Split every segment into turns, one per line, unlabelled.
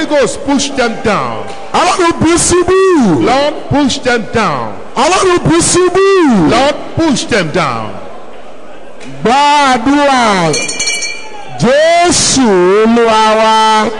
Ghost, push them down.
ọlọ́run bù ṣubú
Lord, push them down.
ọlọ́run bù ṣubú
Lord, push them down.
gbàdúrà jésù olúwa wa.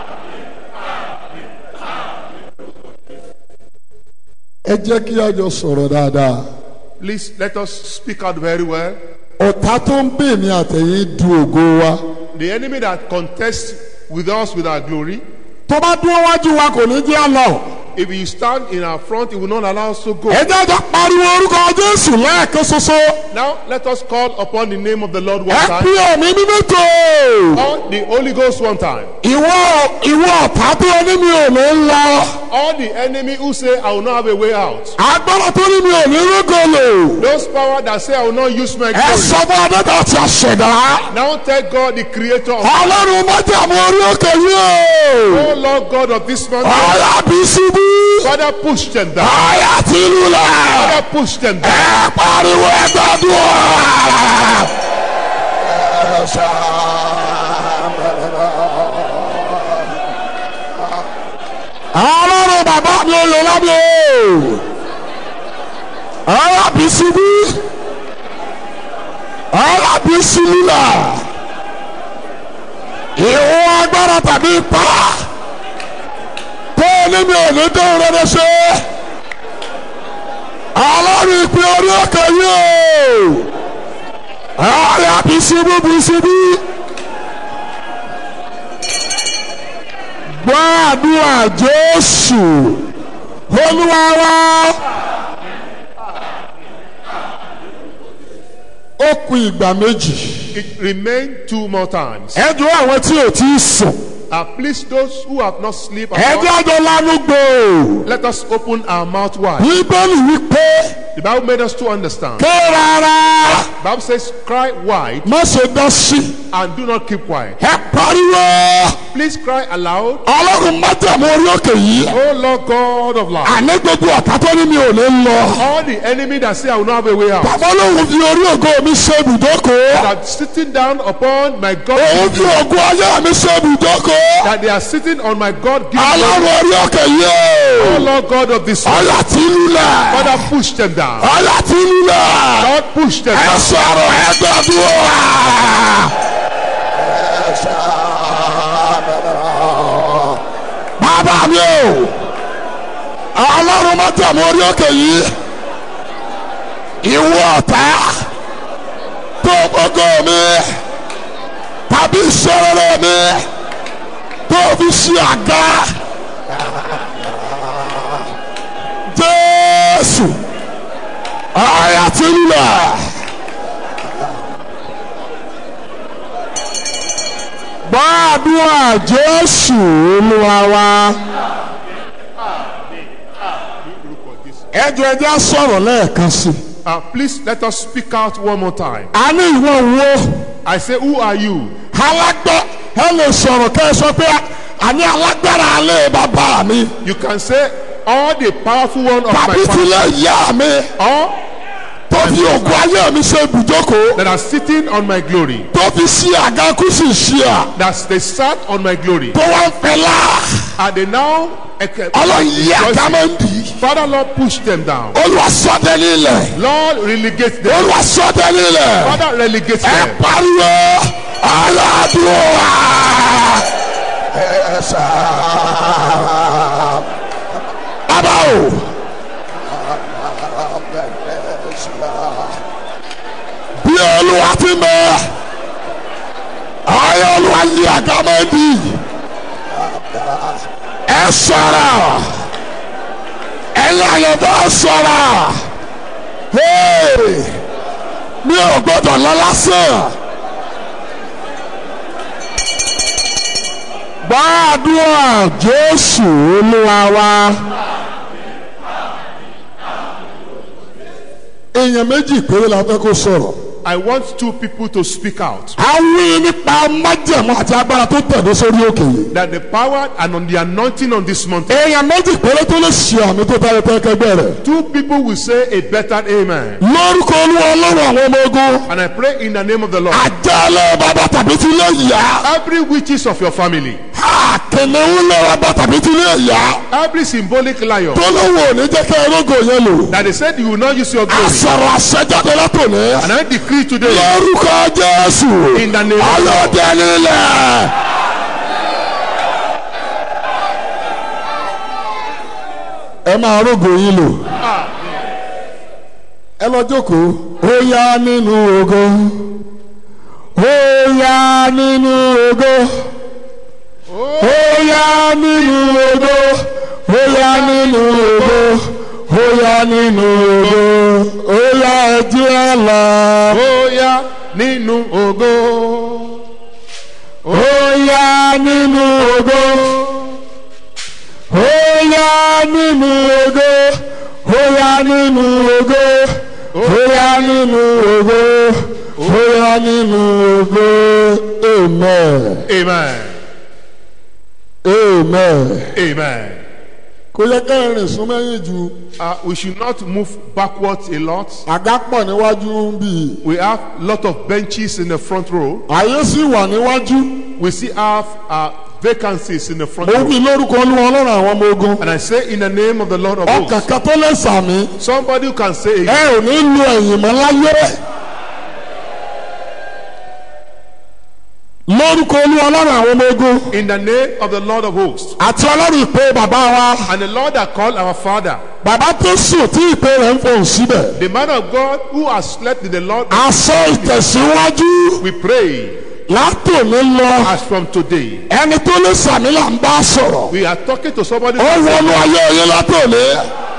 ẹ jẹ́ kí a jọ sọ̀rọ̀ dáadáa.
Please let us speak out very well.
ọ̀tá tó ń bè ní àtẹ̀yìn du ògo wa.
The enemy that contests with us with our glory,
tó bá dúró wájú wa kò ní jẹ́ àlọ́.
if you stand in our front, it will not allow us to go.
ẹ jẹ́ jọ pariwo orúkọ jésù lẹ́ẹ̀kan ṣoṣo.
Now, let us call upon the name of the Lord one
ẹ
time.
pín òmí mímí tó.
On the Holy Ghost one time.
ìwọ ìwọ ọ̀tá tó ní mi ò ní lọ.
All the enemy who say, I will not have a way out.
agbára tó ní mi ò ní rógò lò.
Those power that say, I will not use my
ẹ
glory.
sọ fún adẹ́ta ti àṣẹ̀dá.
Now tell God, the creator of
ọlọ́run mọ́tàmú orí òkè yìí o.
Oh Lord God of this mountain,
ọ̀yà bí ṣubú.
Father, push them down.
ọ̀yà tí lulẹ̀.
Father, push them down.
ẹ pariwo ẹgbẹ́dúrà. ọlọ́run bàbá mi ò lò lábẹ́ o. ọ̀yà bí ṣubú. ọ̀yà bí ṣubúlà. ìwọ agbára tàbí ipá. tó ní mi ò ní tó rere ṣe ọlọ́run ìpín orí ọkọ̀ yìí o ọ̀rẹ́ àbísíbí bísíbí gbọ́ àdúrà jésù olúwa wa ó kù ìgbà méjì
It remained two more times.
ẹ dúró àwọn tí ò tí ì sùn
Uh, please, those who have not slept,
ẹ
at
dí
all,
ọjọ́ lánú gbò
let us open our mouth wide.
bíbélì wípé
The Bible made us to understand.
ké rárá
The Bible says, cry wide
má ṣe dá sí
and do not keep quiet.
ẹ pariwo.
Please cry aloud.
ọlọ́run mọ́tàmú orí òkè yìí
Oh Lord God of life.
àní gbogbo ọ̀tá tó ní mi ò ní lọ.
All the enemy that say I will not have a way out.
bàbá olóhùn fi orí ògo mi ṣe ibùdókò.
That sitting down upon my God.
òun fi ògo ayé mi ṣe ibùdókò.
That they are sitting on my God given
ọlọ́run orí òkè
Oh
yìí.
Lord God of this world.
ọ̀yà tí lulẹ̀.
Father, push them down.
ọ̀yà tí lulẹ̀.
Lord, push them
ẹ
down.
sọ̀rọ̀ ẹ gbàdúrà. bàbá mi o ọlọ́run mọ́tàmú orí òkè yìí ìwọ ọ̀tá tó gbogbo mi tàbí ìṣòro mi tó fi ṣe àga jésù ọ̀yà tí ń lọ. gbàdúrà jésù olúwa wa. ẹjọ ẹjẹ á sọ̀rọ̀ lẹ́ẹ̀kan sí i.
Uh, please let us speak out one more time.
a ní ìwọ wo
I say, Who are you?
alágbá ẹ lè sọ̀rọ̀ kẹ́ ẹ sọ pé àní alágbára alẹ́ bàbá mi
You can say, All the powerful one of my
tàbí
family.
tilẹ̀ yá mi
All
tó fi ògùn ayé mi ṣe ibùjókòó
that are sitting on my glory.
tó fi ṣí àga kú sí ṣí à
That they sat on my glory.
tó wá ń fẹ́ lá
And they now.
ọlọ́run yí àga máa ń dì í
Father, Lord, push them down.
olùwàsọ́dẹ nílẹ̀
Lord, relegate them.
olùwàsọ́dẹ nílẹ̀
Father, relegate
ẹ
them.
pariwo aládùúwà. bàbá o. bí olúwa ti mọ ayé olúwa yí àga máa ń dì í ẹ sọ̀rọ̀ ẹ̀yin àyẹ̀dọ́ sọ̀rọ̀ Hey! mi ò gbọ́dọ̀ lọ lásán. gbàdúrà jésù olúwa wa. èèyàn méjì péré la fẹ́ kó sọ̀rọ̀.
I want two people to speak out.
a wí nípa májẹ̀mú àti agbára tó tẹ̀dó sórí òkè yìí.
That the power and on the anointing on this mountain.
èèyàn méjì péré tó lè ṣe àmì tó tayọ tẹ́kẹ́gbẹ́ rẹ̀.
Two people will say a better amen.
lórúkọ olúwa ọlọ́run àwọn ọmọ ogun.
And I pray in the name of the Lord.
àjálẹ̀ bàbá tàbí tí lè yá.
Every witches of your family.
àké kìnìún lọ́wọ́ bá tàbí tí ilé ẹ̀yà
Every symbolic lion
tó lówó ò ní jẹ́ kí ẹrógò yẹn lò.
that they said you will not use your glory.
àsọ̀rọ̀ àṣẹjáde látòní.
And I decree today
lórúkọ jésù.
in the name of God.
ọlọ́dẹ nílẹ̀. ẹ máa rógò yín lò. ẹ lọ jókòó. ó yá nínú ògo. ó yá nínú ògo. ó yá nínú ògo. ó yá nínú ògo. ó yá nínú ògo. ó yá ẹjẹ́ àlọ́.
Ó yá nínú ògo.
ó yá nínú ògo ó yá nínú ògo ó yá nínú ògo ó yá nínú ògo ó yá nínú ògo amen
Amen.
amen.
Amen.
kò yẹ ká rìn sún mẹ́yìn ju
Uh, we should not move backwards a lot.
àga pọ̀ níwájú ń bì
We have a lot of benches in the front row.
àyè sì wà níwájú
We still have uh, vacancies in the front
mo
row.
wí lórúkọ olúwa ọlọ́run àwọn ọmọ ogun
And I say in the name of the Lord of
ọkàn
hosts,
kan tó lè sàmì
somebody who can say,
ẹ ò ní lu ẹ̀yìn mọ́ láyé. lórúkọ olúwa ọlọ́run àwọn ọmọ ogun
in the name of the Lord of hosts,
àti ọlọ́run ìpè bàbá wa
and the Lord that called our Father,
bàbá tó sùn tí ìpè rẹ̀ ń fòun síbẹ̀.
the man of God who has slept in the Lord,
aṣọ ìtẹ̀síwájú
we pray
látòní lọ
as from today.
ẹni tó lè sàmì là ń bá sọ̀rọ̀
We are talking to somebody who
ó
can
wọnú
say,
ayé yín látòní.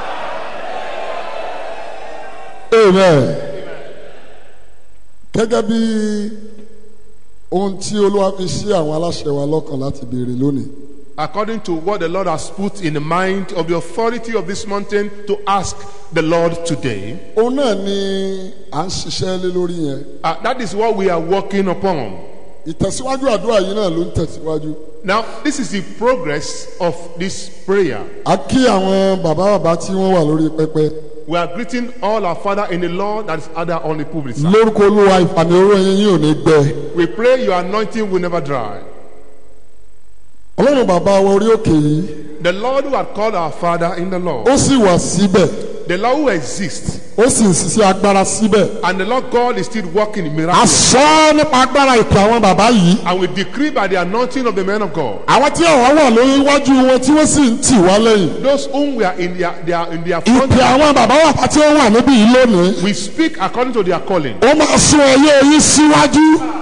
amen. gẹ́gẹ́ bí ohun tí olúwa fi sí àwọn aláṣẹ wa lọ́kàn láti béèrè lónìí.
according to what the Lord has put in the mind of the authority of this mountain to ask the Lord today.
òun náà ni à ń ṣiṣẹ́ lé lórí yẹn.
Uh, that is what we are working upon.
ìtẹ̀síwájú àdúrà yìí náà ló ń tẹ̀síwájú.
Now, this is the progress of this prayer.
a kí àwọn bàbá bàbá tí wọ́n wà lórí pẹpẹ.
We are greeting all our Father in the Lord that is other on the pulpit. sir.
lórúkọ olúwa ìfàmì oró yín yóò ní gbẹ.
We pray your anointing will never dry.
ọlọ́run bàbá wa orí òkè yìí
The Lord who had called our Father in the Lord,
ó sì wà síbẹ̀
the Lord who exists,
ó sì ń ṣiṣẹ́ agbára síbẹ̀.
and the Lord God is still working in
a
miracles.
sọ nípa agbára ìpè àwọn bàbá yìí.
And we decree by the anointing of the men of God,
àwọn tí àwọn wà lórí iwájú wọn tí wọ́n sì ń tì wá lẹ́yìn.
those whom we are in their, they are in their front,
ìpè àwọn bàbá bàbá tí wọ́n wà níbí yìí lónìí.
we speak according to their calling.
ó máa sún ẹyẹ yín síwájú.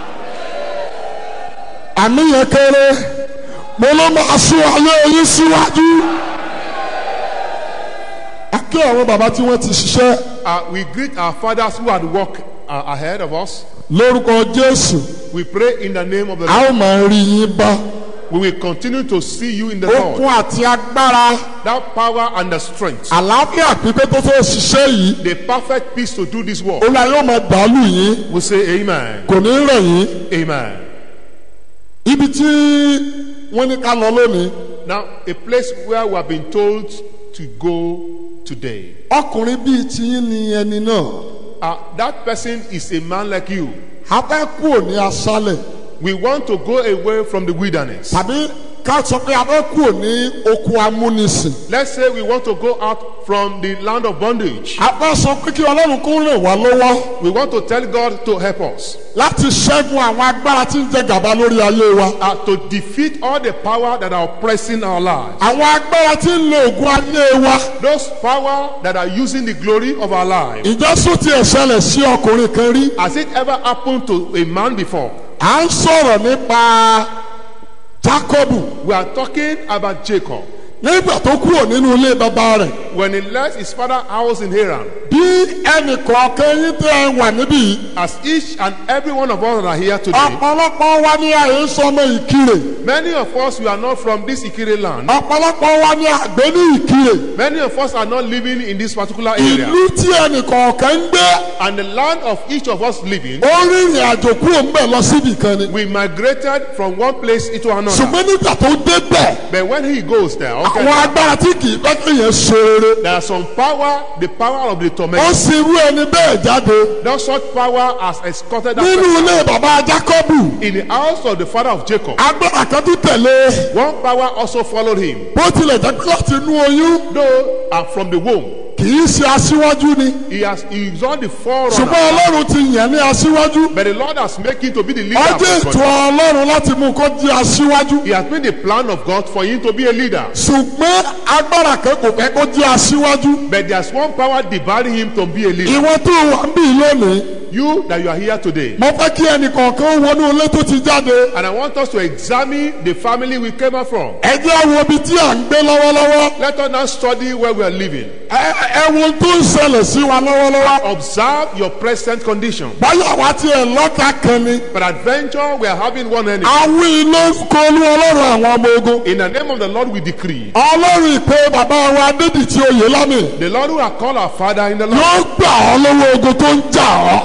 àmì yẹn kéré mo ló máa sún ẹyẹ yín síwájú. a kí àwọn bàbá tí wọ́n ti ṣiṣẹ́
Uh, we greet our fathers who had walked uh, ahead of us.
lórúkọ jésù
We pray in the name of the
a
Lord.
ó máa rí yín bá.
We will continue to see you in the
okun
Lord.
àti agbára
That power and the strength,
àlàáfíà pípé tó fẹ́ ṣiṣẹ́ yìí
the perfect peace to do this work.
olúwa yóò máa dàálù yín
We say amen.
kò ní rẹ̀ yín.
Amen.
ibi tí wọ́n ní ká lọ lónìí
Now, a place where we have been told to go today.
ọkùnrin bíi tiyín ni ẹni náà
Uh, that person is a man like you.
a fẹ́ kúrò ní aṣálẹ̀
We want to go away from the wilderness.
tàbí ká sọ pé a fẹ́ kúrò ní oko amúnisìn
Let's say we want to go out from the land of bondage.
a fẹ́ sọ pé kí ọlọ́run kó ràn wá lọ́wọ́
We want to tell God to help us.
láti ṣẹ́gun àwọn agbára tí ń jẹ gàba lórí ayé wa
uh, to defeat all the power that are oppressing our lives.
àwọn agbára tí ń lo ògùn ayé wa
Those power that are using the glory of our lives.
ìjọsùn ti ẹ̀ṣẹ̀lẹ̀ sí ọkùnrin kan rí
Has it ever happened to a man before?
à ń sọ̀rọ̀ nípa Jákọ́bù
We are talking about Jacob.
nígbà tó kúrò nínú ilé bàbá rẹ̀
When he left his father's house in Haran,
bí ẹnì kọ̀ọ̀kan yín tẹ́ ẹ wà níbí yìí
as each and every one of us that are here today,
ọ̀pọ̀lọpọ̀ wa ní àyè sọmọ ìkirè
many of us we are not from this Ikire land.
ọ̀pọ̀lọpọ̀ wa ní àgbẹ̀ ní ìkirè
Many of us are not living in this particular area.
ìlú tí ẹnì kọ̀ọ̀kan ń gbé
And the land of each of us living,
ó rìnrìn àjò kúrò ńbẹ̀ lọ síbì kan ni
we migrated from one place into another.
ṣùgbọ́n nígbà tó débẹ̀
But when he goes there, okay,
àwọn agbára tí kì í bẹ́ kéèyàn ṣe rere
there are some power, the power of the
ó
torment.
sì rú ẹni bẹ́ẹ̀ jáde
That such power has escorted that
nínú
person
ilé bàbá Jákọ́bù
in the house of the father of Jacob.
agbára kan tún tẹ̀lé
One power also followed him,
bó tilẹ̀ jẹ́ pé láti inú oyún
though uh, from the womb.
kì í ṣe aṣíwájú ni
He has he is on the
ṣùgbọ́n
forerunner.
Ọlọ́run ti yàn ní aṣíwájú
But the Lord has made him to be the leader.
ọjọ́
of his
ètò
country.
Ọlọ́run láti mú kó di aṣíwájú
He has made the plan of God for him to be a leader.
ṣùgbọ́n agbára kan kò fẹ́ kó di aṣíwájú
But there's one power debarring him to be a leader.
ìwọ tó wà ń bì lónìí
You that you are here today.
mo fẹ́ kí ẹnìkọ̀ọ̀kan wọnú ilé tó ti jáde
And I want us to examine the family we came out from.
ẹ jẹ́ wo ibi tí à ń gbé lọ́wọ́lọ́wọ́
Let us now study where we are living.
ẹ ẹ wo ohun tó ń ṣẹlẹ̀ sí wa lọ́wọ́lọ́wọ́
Observe your present condition.
báyọ̀ wá tiẹ̀ lọ́ta kan ni
But adventure, we are having one enemy.
awí lórúkọ olú ọlọ́run àwọn ọmọ ogun
In the name of the Lord, we decree.
ọlọ́run ìpè bàbá wa Adédìtì Oyèlámì
The Lord who has called our Father in the Lord.
yóò gbà ọ́ lọ́wọ́ ogun tó ń jà ọ́.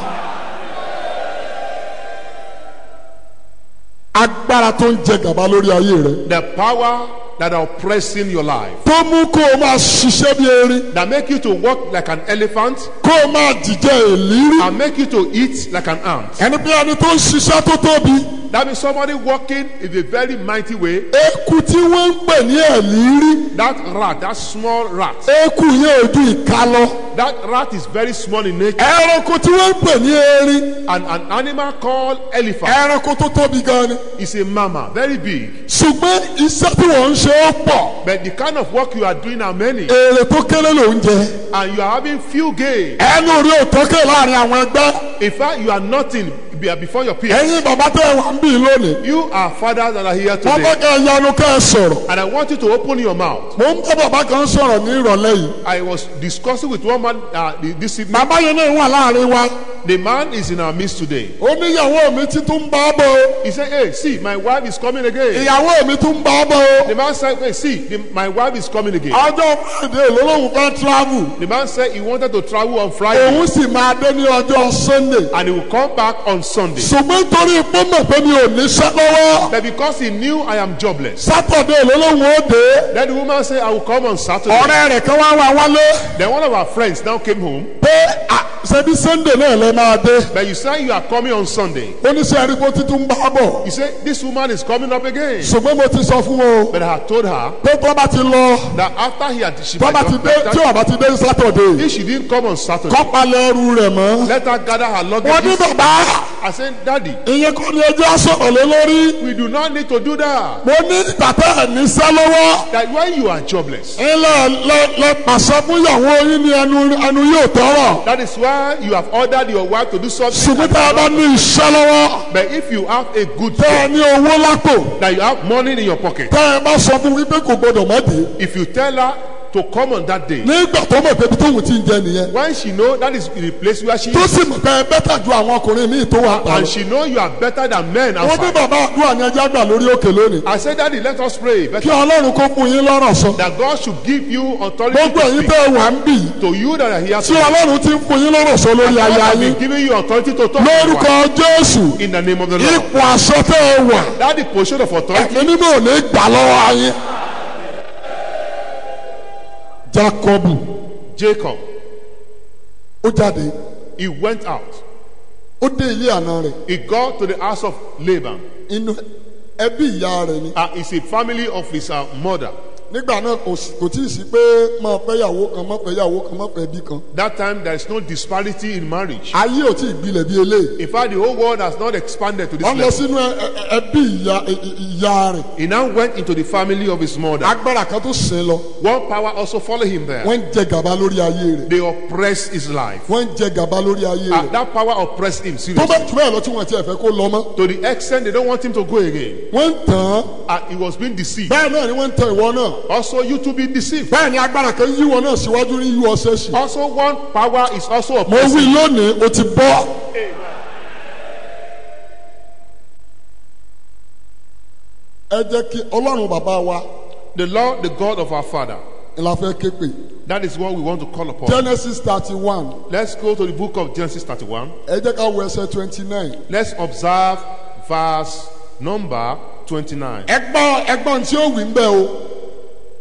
agbára tó ń jẹ gàba lórí ayé rẹ
The power that are oppressing your life.
tó mú kó o máa ṣiṣẹ́ bí erin
That make you to walk like an elephant
kó o máa dìjẹ́ èlírí
and make you to eat like an ant.
ẹni bí ẹni tó ń ṣiṣẹ́ tó tóbi
That means somebody walking in a very mighty way.
eku tí wọ́n ń pè ní èlírí
That rat, that small rat,
eku yẹn ojú ìka lọ
that rat is very small in nature.
ẹranko tí wọ́n ń pè ní erin
And an animal called elephant
ẹranko tó tóbi gan ni
is a mama, very big.
ṣùgbọ́n iṣẹ́ tí wọ́n ń ṣe ó pọ̀
But the kind of work you are doing are many.
èrè tó kéré ló ń jẹ
And you are having few gain.
ẹnu rí òtókè láàrin àwọn ẹgbẹ́
In fact, you are nothing be- before your peers.
ẹ̀yin bàbá tẹ́ ẹ wà ń bì lónìí
You are fathers that are here
wọ́n fẹ́
today.
kẹ́ ẹ yanu kẹ́ ẹ sọ̀rọ̀
And I want you to open your mouth.
mo ń bá bàbá kan sọ̀rọ̀ ní ìrọ̀lẹ́ yìí
I was discussing with one man uh, this evening.
bàbá yẹn náà wà láàrin wa
The man is in our midst today.
ó níyàwó mi ti tún bá bọ̀ o
He said, Hey, see, my wife is coming again.
ìyàwó mi tún bá bọ̀ o
The man said, Hey, see, the, my wife is coming again.
ọjọ́ friday lọ́lọ́hún fẹ́ travel
The man said he wanted to travel on Friday
òun sì máa dé ní ọjọ́ sunday
and he will come back on Sunday.
ṣùgbọ́n torí pé mọ̀ pé mi ò níṣẹ́ lọ́wọ́
But because he knew I am jobless,
saturday lọ́lọ́hún ó dé
then the woman said, I will come on Saturday.
ọ̀rẹ́ rẹ̀ kan wá wá wálé
Then one of our friends now came home.
pé à, ṣebí sunday náà lẹ máa dé
But you say you are coming on Sunday.
oníṣẹ́ ẹ̀ríkó títún bá bọ̀
He said, This woman is coming up again.
ṣùgbọ́n mo ti sọ fún o
But I had told her
pé tó bá ti lọ
that after he had she
tó bá
might
ti
just
dé tí
let her-
ò bá ti dé saturday
if she didn't come on Saturday,
kọ́ palẹ̀ ẹrù rẹ̀ mọ́.
let her gather her
wọ́n ní
luggage.
bàbá
I said, Daddy,
ìyẹn kọ́ ni ẹjọ́ sọ̀rọ̀ lé lórí.
we do not need to do that.
mo ní tàtà níṣẹ́ lọ́wọ́.
That when you are jobless,
ilé lẹ lẹ pàṣẹ fún ìyàwó yín ní ẹnu ẹnu yóò tọrọ.
that is why you have ordered your wife to do something.
ṣùgbọ́n tá a bá ní iṣẹ́ lọ́wọ́.
But if you have a good
tẹ́ ẹ
job,
ní owó lápò.
that you have money in your pocket,
tẹ́ ẹ bá sọ fún wípé kò gbọdọ̀ má dé.
if you tell her to come on that day,
nígbà tó mọ̀ pé ibi tóun ti ń jẹ nìyẹn.
when she know that is the place where she
tó
is,
sì mọ̀ pé ẹ bẹ́tà ju àwọn ọkùnrin míì tó wà pa
and
lọ.
she know you are better than men
wọ́n ní
outside.
bàbá àdúrà ní ẹjẹ́ àgbà lórí òkè lónìí.
I said, Daddy, let us pray.
kí
Better
ọlọ́run kó fún yín lọ́rọ̀ sọ.
that God should give you authority
gbogbo
to
ẹ̀yin
speak
tẹ́ ẹ wà ń bì.
to you that are here
tí
today.
ọlọ́run ti ń fún yín lọ́rọ̀ sọ lórí
God
aya
has
yín.
been giving you authority to talk to your
lórúkọ
wife.
jésù
in the name of the Lord.
ipò àṣọ tẹ ẹ wà
That the position of authority
ẹ̀mí mímọ́ ò ní gbà lọ́wọ́ ayé. jacob
Jacob,
ó jáde
he went out.
ó dé ilé àná rẹ̀
He got to the house of Laban.
inú ẹbí ìyá rẹ̀ ni.
Uh, it's a family of his uh, mother.
nígbà náà kò sí- kò tí ì sí pé máa fẹ́ yàwó kan máa fẹ́ yàwó kan máa fẹ́ bí kan.
That time there is no disparity in marriage.
ayé ò tí ì gbilẹ̀ bí eléyìí.
In fact, the whole world has not expanded to this
wọ́n lọ
level.
sínú ẹ- ẹ- ẹbí ìyá ẹ- ẹ- ìyá rẹ̀.
He now went into the family of his mother.
agbára kan tó sìn lọ.
One power also followed him there.
wọ́n ń jẹ gàba lórí ayé rẹ̀.
They oppressed his life.
wọ́n ń jẹ gàba lórí ayé
Uh,
rẹ̀.
that power oppressed him
tó
seriously.
bẹ́ẹ̀ tó bẹ́ẹ̀ lọ tí wọ́n ti ẹ̀fẹ́ kó lọ mọ́.
To the extent they don't want him to go again.
wọ́n ń tàn án.
Uh, he was being deceived.
bẹ́ẹ̀ náà ni wọ́n ń tàn ìwọ náà.
Also, you to be deceived.
bẹ́ẹ̀ ni agbára kan yí wọn náà síwájú ní yú ọsẹ sí.
Also, one power is also
mo
oppressing.
wí lónìí o ti bọ́. ẹ jẹ́ kí ọlọ́run bàbá wa
The Lord, the God of our Father.
ni la fẹ́ ké pè.
That is what we want to call upon.
genesis thirty one
Let's go to the book of Genesis 31.
ẹ jẹ́ ká wo ẹsẹ̀ twenty nine.
Let's observe verse number 29.
ẹgbọ́n ẹgbọ́n tí ó wì ń bẹ́ o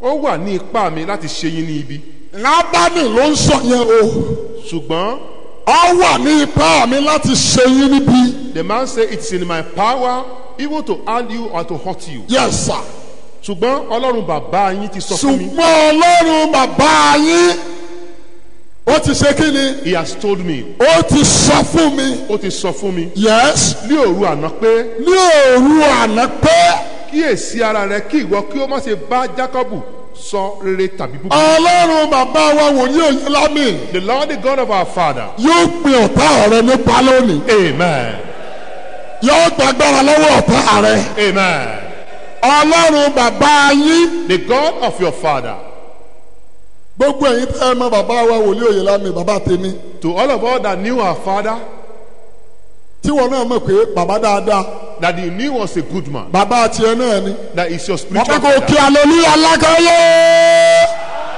ó wà ní ipá mi láti ṣe yín ní ibi
lábánì ló ń sọ yẹn o
ṣùgbọ́n
ọ wà ní ipá mi láti ṣe yín níbi
the man say it's in my power even to harm you or to hurt you
yes sir
ṣùgbọ́n ọlọ́run bàbá yín ti sọ fún mi
ṣùgbọ́n ọlọ́run bàbá yín ó ti ṣe kí ni
he has told me
ó ti sọ fún mi
ó ti sọ fún mi
yes
ní òru àná pé
ní òru àná pé
kíyèsí ara rẹ kí ìwọ kí ó má ṣe bá jákọ́bù sọ rere tàbí búburú.
ọlọ́run bàbá wa wòlíì òye lámì
the lord the god of our father
yóò pin ọ̀tá rẹ nípa lónìí
amen
yóò gbàgbára lọ́wọ́ ọ̀tá rẹ
amen
ọlọ́run bàbá yín
the god of your father
gbogbo ẹ̀yin tẹ́ ẹ mọ bàbá wa wòlíì òye lámì bàbá tèmi
to all of us that knew our father
tí wọn náà mọ̀ pé bàbá dáadáa
that he knew was a good man
bàbá tiẹ̀ náà ni
that is your
wọ́n
spiritual
fẹ́ kó kí
father
aleluya lákàyè.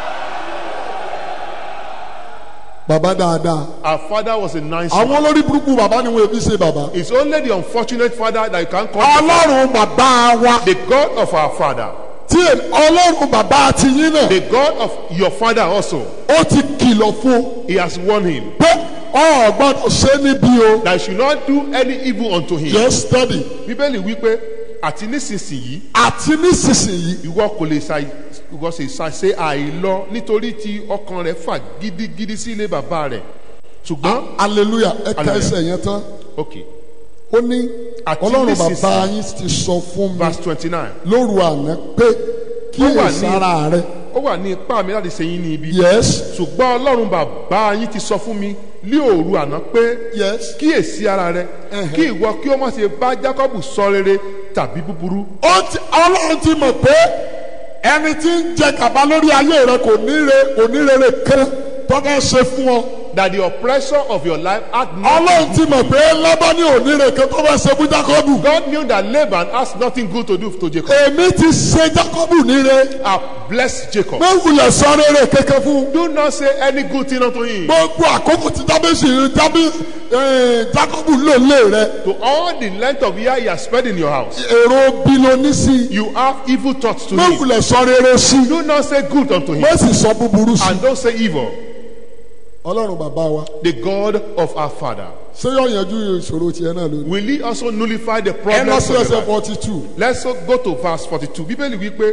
bàbá dáadáa
our father was a nice man
àwọn olórí burúkú bàbá ni wọn èbí ṣe bàbá.
it's only the unfortunate father that you can call the,
ọlọ́run bàbá wa
the god of our father
tí ọlọ́run bàbá ti yín náà
the god of your father also
ó ti kìlọ̀ fún
he has warned him
pé ọ gbọ́dọ̀ ṣe níbí o.
that you should not do any evil unto him
yes study
bíbélì wípé àti nísinsìnyí
àti nísinsìnyí
ìwọ kò lè ṣàì ìwọ sì ṣàṣe àìlọ nítorí tí ọkàn rẹ fà gidigidi sí ilé bàbá rẹ ṣùgbọ́n
hallelujah ẹ ká
Hallelujah.
ẹsẹ̀ yẹn tán
ok
ó ní
Àti
ọlọ́run
nísinsìnyí.
bàbá yín ti sọ fún mi
verse twenty nine
lóru àná pé kí
Ó wà ní-
èsàrà rẹ
ó wà ní ipá mi láti ṣe yín ní ibi
yes
ṣùgbọ́n ọlọ́run bàbá yín ti sọ fún mi ní òru àná pé
yes
kíyèsí ara rẹ kí ìwọ kí ó má ṣe bá jákọ́bù sọ rere tàbí búburú
ó ti ọlọ́run ti mọ̀ pé ẹni tí ń jẹ gàba lórí ayé rẹ kò ní re kò ní rere kan tó fẹ́ ṣe fún ọ
that the oppressor of your life had
ọlọ́run
nothing
ti mọ̀ pé lábání ò ní re kan tó fẹ́ ṣe fún jákọ́bù
God knew that Laban has nothing good to do to Jacob
èmi ti ṣe jákọ́bù ní re
I blessed Jacob
mẹ́wùlẹ̀ sọ rere kékeré fún
do not say any good thing unto him
gbogbo àkókò tí jábẹ́sì jábí jákọ́bù lò lé rẹ
to all the length of year he has spent in your house
èrò bí ló ní sí
you have evil thoughts to him
mẹ́wùlẹ̀ sọ rere sí
do not say good unto him
mẹ́sì sọ búburú sí
and don't say evil
ọlọ́run bàbá wa
the God of our father
ṣé yóò yanjú ìṣòro tiẹ̀ náà lónìí.
will he also nullify the
ẹ lọ
problems
sí
of your
ẹsẹ̀
life
forty two.
let's so go to verse forty two bíbélì wípé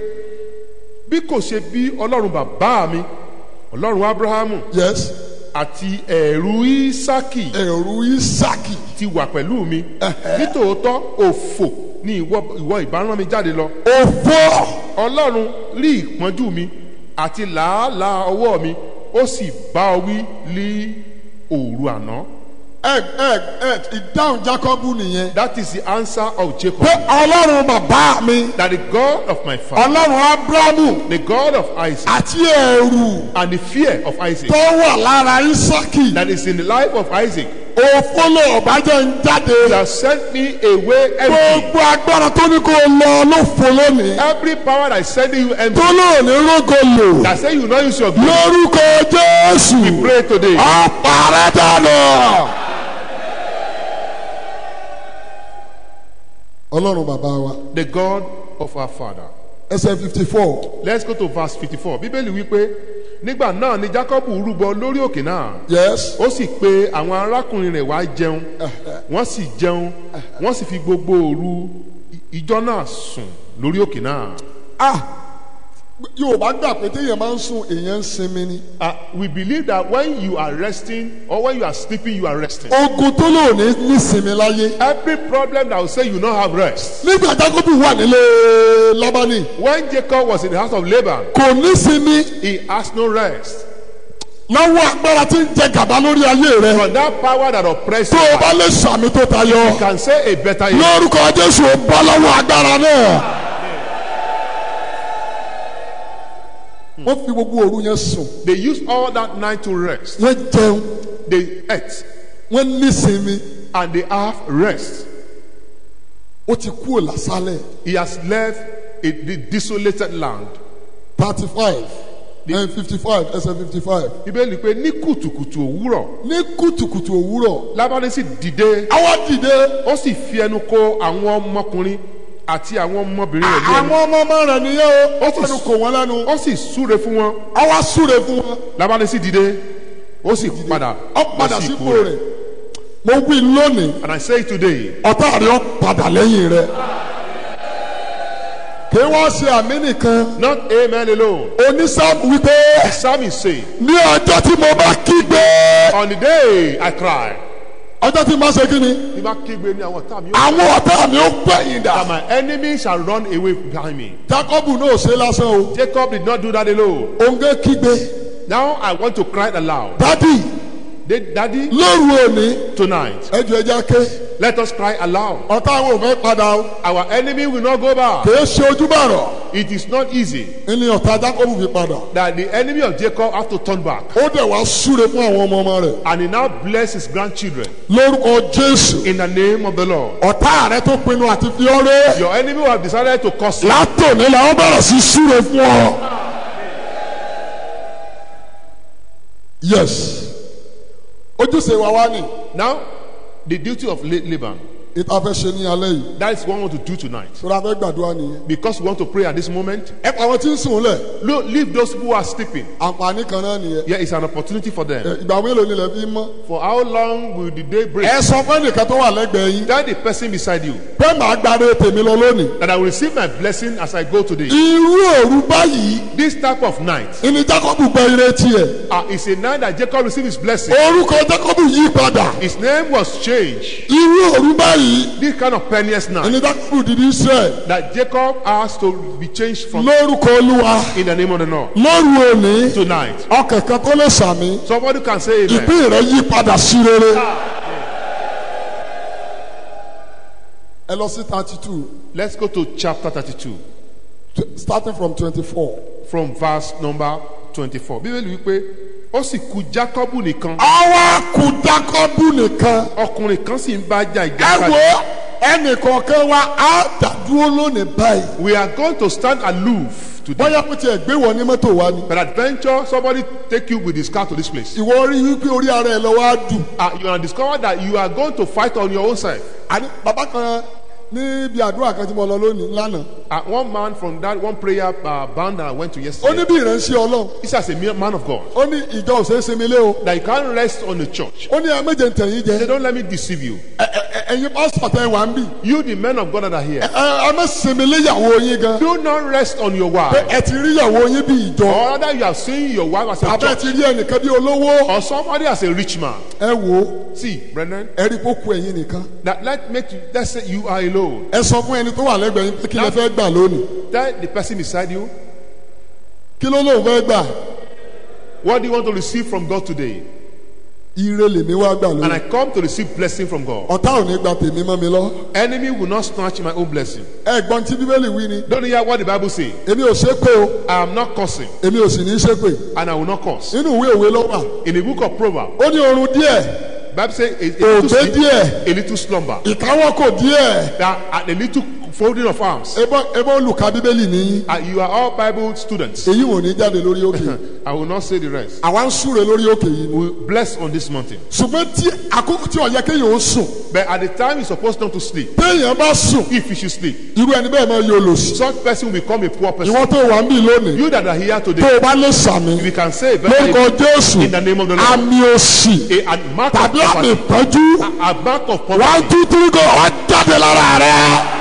bí kò ṣe bí ọlọ́run bàbá mi ọlọ́run abrahamu
yes
àti ẹ̀rù isaki
ẹ̀rù isaki
ti wà pẹ̀lú mi nítòótọ́ òfò ni ìwọ ìwọ ìbáràn mi jáde lọ
òfò
ọlọ́run rí ìpọ́njú mi àti làálàá ọwọ́ mi ó sì bá ọ wí ní òru àná
ẹ ẹ ẹ ìdáhùn jacob nìyẹn.
that is the answer of Jacob
pé ọlọ́run bàbá mi
that the God of my father
ọlọ́run abrahamu
the God of Isaac
àti ẹ̀rù
and the fear of Isaac
tó wà lára isaki
that is in the life of Isaac
òfò ló ọ̀bájẹ́ ń jáde.
that sent me away empty
gbogbo agbára tó ní kó lọ ló fò lónìí.
every power that is sending you empty
tó lóò ní rógo lò.
that say you no use your glory
lórúkọ jésù.
pray today
ọ̀pàrẹ́ dànù. ọlọ́run bàbá wa
the God of our father
ẹsẹ̀ fifty four
let's go to verse fifty-four bíbélì wípé nígbà náà ni Jacob rúbọ lórí òkè náà
yes
ó sì pe àwọn arákùnrin rẹ̀ wá jẹun wọ́n sì jẹun wọ́n sì fi gbogbo òru ìjọ náà sùn lórí òkè náà.
ah yorùbá gbà pé téèyàn máa ń sùn èèyàn ń sinmi ni
Uh, we believe that when you are resting or when you are sleeping you are resting.
ogun tó lò ní nísinmi láyé
every problem that will say you no have rest.
nígbà jákòbù wà nílé lábánì
when Jacob was in the house of Laban
kò nísinmi
he has no rest.
lọ́wọ́ agbára tí ń jẹ gàba lórí ayé rẹ
from that power that oppresses
tó o
you
bá lè sàmì tó tayọ
can say a better year.
lórúkọ jésù ó bọ́ lọ́wọ́ agbára náà. wọ́n fi gbogbo òru yẹn sùn
they used all that night to rest.
wọ́n jẹun
they ate
wọ́n nísinmi
and they have rest.
ó ti kú òlàsálẹ̀
he has left a, the desolated land.
thirty five and fifty five ẹsẹ̀ fifty five.
bíbélì pé ní kùtùkùtù òwúrọ̀
ní kùtùkùtù òwúrọ̀
lábánì sì dìde
àwa dìde
ó sì fi ẹnu kò àwọn ọmọkùnrin àti àwọn ọmọbìnrin rẹ̀ lé ẹnu
àwọn ọmọ ọmọ rẹ̀ nìyẹn o ó
sì
fẹnu kò wọ́n lẹ́nu
ó sì súre fún wọn
ó wá súre fún wọn
lábàlẹ̀ sì dìde ó sì padà
ó padà
lọ sí
sípò rẹ̀ mo wí lónìí
and I say today
ọ̀tá rẹ̀ ó padà lẹ́yìn rẹ̀ kí wọ́n ṣe àmì nìkan
not amen alone
onísáàmù wípé
the psalmist say
ní ọjọ́ tí mo bá kígbe
on the day I cry
ọjọ́ tí mo bá ṣe kí ni
bí bá kígbe ní àwọn ọ̀tá mi ó
àwọn ọ̀tá mi ó gbẹ̀yìn dà
that my enemy shall run away behind me
Jákọ́bù náà ò ṣe lásán o
Jacob did not do that alone
òǹgẹ́ kígbe
now I want to cry aloud
dádì
They- daddy
lóru òní
tonight
ẹjọ ẹja ké
let us cry aloud
ọ̀tá àwọn ò fẹ́ padà o
our enemy will not go back
kìí ṣe ojúbàrọ̀
it is not easy
ní ọ̀tá Jákọ́bù fi padà
that the enemy of Jacob have to turn back
ó dẹ̀ wá súre fún àwọn ọmọ ọmọ rẹ̀
and he now bless his grandchildren
lórúkọ Jésù
in the name of the Lord
ọ̀tá rẹ tó pinnu àti fi ọ́ rẹ́
your enemy will have decided to curse you
látòní làwọn bẹ̀rẹ̀ sí súre fún ọ. yes ojúṣe wa wá ní
now the duty of La- Laban
ìta fẹ́ ṣe ní alẹ́ yìí
that is what we want to do tonight
tó fẹ́ gbàdúrà nìyẹn.
because we want to pray at this moment
ẹ pa àwọn tí ń sùn lẹ̀
Lo- leave those who are sleeping
àǹfààní kan náà nìyẹn.
here is an opportunity for them
Ẹ, ìgbà mélòó ni ilẹ̀ fi mọ́.
for how long will the day break
ẹ sọ fún ẹnìkan tó wà lẹ́gbẹ̀ẹ́ yín
tell the person beside you
pé màá gbàdé tèmi lọ lónìí.
that I will receive my blessing as I go today
irú òru báyìí
this type of night
ìní Jákọ́bù gba ire tiẹ̀.
uh, is a night that Jacob received his blessing
orúkọ Jákọ́bù yí padà.
his name was changed
irú òru báyìí
this kind of penniest night
ìní Jákọ́bù dìde Israẹ̀
that Jacob asked to be changed from
lórúkọ Olúwa
in the name of the Lord
lóru òní
tonight
ọkàn kan tó lè sàmì
somebody can say amen
ìpín rẹ yí padà sí rere. ẹ lọ sí thirty two
let's go to chapter 32
starting from twenty four.
from verse number 24 bíbélì wípé ó sì kù Jacob nìkan
àwa kù Jákọ́bù nìkan.
ọkùnrin kan sì ń bá jà
ẹ
ìjàkadì
wo ẹnìkọ̀ọ̀kan wa á dàdúró lónìí báyìí.
we are going to stand aloof today
bóyá kò tiẹ̀ gbé wọ ní mọ́tò wa ni.
but adventure somebody take you with his car to this place
ìwọ rí wípé orí ara ẹ lọ wá dùn.
uh, you are discover that you are going to fight on your own side
àní bàbá kan níbi àdúrà kan tí mo lọ lónìí lánàá.
uh, one man from that one prayer uh, band that I went to
ó ní
yesterday
bí ìránṣẹ́ ọlọ́run.
he's as a mere man of God
ó ní ìjọ ò ṣeé sinmi lé o.
that you can't rest on the church
ó ní ẹ méje ń tẹ̀yìn
they
jẹ.
don't let me deceive you
Ẹ- ẹ- ẹ- ẹ̀yin pásítọ̀ tẹ wà ń bì.
you the men of God that are here
ẹ ẹ má sinmi lé ìyàwó yín gan.
do not rest on your
pé
wife
ẹ ti rí ìyàwó yín bí ìjọ.
or rather you have seen your wife as a
àbẹ́
church
ti rí ẹnìkan bí olówó.
or somebody as a rich man
ẹ wò ó
see brethren
ẹ rí kó ku ẹ̀yin nìkan.
that let make you let's say you are alone
ẹ sọ fún ẹni tó wà lẹ́gbẹ̀ẹ́ yín pé kí lẹ fẹ́ gbà lónìí.
tell the person beside you
kí ló lóun fẹ́ gbà.
what do you want to receive from God today
ire lèmi wá gbà
and I
lónìí.
come to receive blessing from God
ọ̀tá ò ní gba tèmi mọ́ mi lọ.
enemy will not snatch my own blessing
ẹ̀gbọ́n tí bíbélì wí ni.
don't you hear what the Bible say
èmi ò ṣépè o
I am not cursing
èmi ò sì ní ṣépè.
and I will not curse
nínú ìwé òwe ló wà.
in the book of Proverbs
ó ní oorun díẹ̀
Bible say a, a, little
ògbé
sleep,
díẹ̀
a little slumber
ìkáwọ́kò díẹ̀.
that at a little folding of arms
ebó ebó olùkà bíbélì nìyí.
uh, you are all Bible students
èyí wò ní jáde lórí òkè.
I will not say the rest
àwa ń súre lórí òkè yìí ni.
we bless on this mountain
ṣùgbọ́n tí àkókò tí ó yẹ kéèyàn ó sùn.
but at the time you're supposed not to sleep
téèyàn bá sùn
if you should sleep
irú ẹni bẹ́ẹ̀ máa yọ lòsì.
such person will become a poor person
ìwọ́n tó wà ń bì lónìí.
you that are here
tó
today
o bá lè sàmì.
if you can say very
lórúkọ jésù
in the name of the Lord
àmì òsì
a, a mark of
tàbí àmì
poverty
ìpọ́njú.
a, a mark of
one
poverty
two three go wá jáde lára rẹ.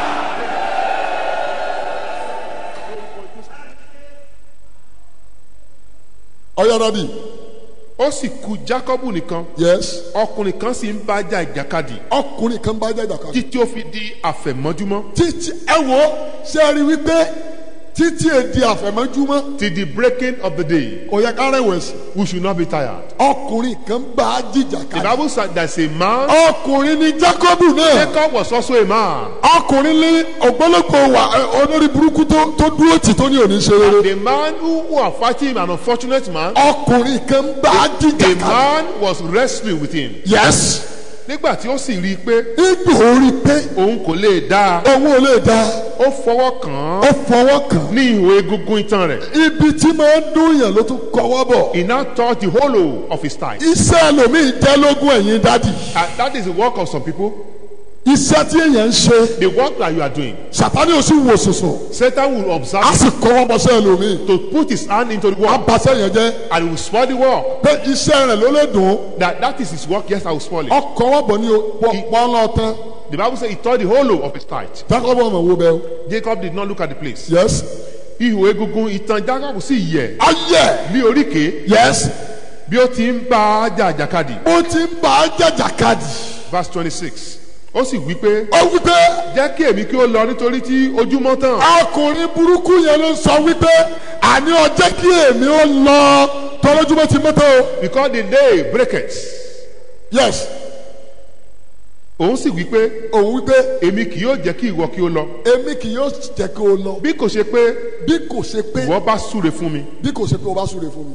ọyọ dadi
ó sì kù Jacob nìkan
yes
ọkùnrin kan sì ń bá jà ìjàkadì
ọkùnrin kan bá jẹ ìjàkadì.
títí ó fi di àfẹ̀mọ́júmọ́
títí ẹ wo ṣé ẹ rí wípé títí èdè àfẹ̀mọ́júmọ́
till the breaking of the day
kò yẹ ká rẹ̀wẹ̀sì
we should not be tired
ọkùnrin kan bá
the
jìjàkadì.
Bible said there's a man
ọkùnrin ni Jákọ́bù náà
Jacob was also a man
ọkùnrin ní ògbólógbò wà ẹ, olórí burúkú tó tó dúró tì tó ní òní ṣe rere.
the man who, who are fighting an unfortunate man
ọkùnrin kan bá
a
jìjàkadì.
man was wrestling with him
yes
nígbà tí ó sì rí i pé
igbó orí pé
òun kò lè dá
òun ò lè dá
ó fọwọ́ kàn
ó
án
fọwọ́ kàn.
ní ihò egungun itan rẹ̀
ibi tí máa ń dún yàn ló tún kọwọ́ bọ̀.
he now touched the hollow of his thigh
iṣẹ́ ẹlòmíì jẹ́ lógún ẹ̀yìn dádì.
and that is the work of some people
iṣẹ́ tí èèyàn ń ṣe
The work that you are doing,
sàtánì ò sì wò sùsùn
Satan will observe
á sì kọ́ wọ́n bọ́sẹ̀ ẹlòmíì
to put his hand into the
á
work
basẹ́ yẹn jẹ́
and he will spoil the work.
pé iṣẹ́ rẹ̀ ló lè dùn
That that is his work. Yes, I will spoil it.
ọkọ̀ wọ́n bọ̀ ní pọ́nlọ́ tán
The Bible says he tore the hollow of his tithe.
jákọ́bọ̀ ọmọ wo bẹ́ẹ̀
Jacob did not look at the place.
yes
Ihò egungun ìtàn Jacob sì yẹ̀
ayẹ
bí oríkèé
yes
bí ó ti ń bá a jà àjàkadì.
ó ti ń bá a jàjàkadì
Verse twenty-six. Ó sì wí pé
ó wípé
jẹ́ kí èmi kí ó lọ nítorí tí ojúmọ́ tàn.
ọkùnrin burúkú yẹn ló sọ wípé àní ọjọ́ kí èmi ó lọ tọ́lójúmọ́ ti mọ́tò o
Because the day breaketh.
yes
Òun sì wí pé
òun wípé
èmi kì yóò jẹ́ kí ìwọ kí ó lọ.
èmi kì yóò jẹ́ kí o lọ
Bí kò ṣe pé
bí kò ṣe pé
ìwọ bá súre fún mi.
bí kò ṣe pé o bá súre fún mi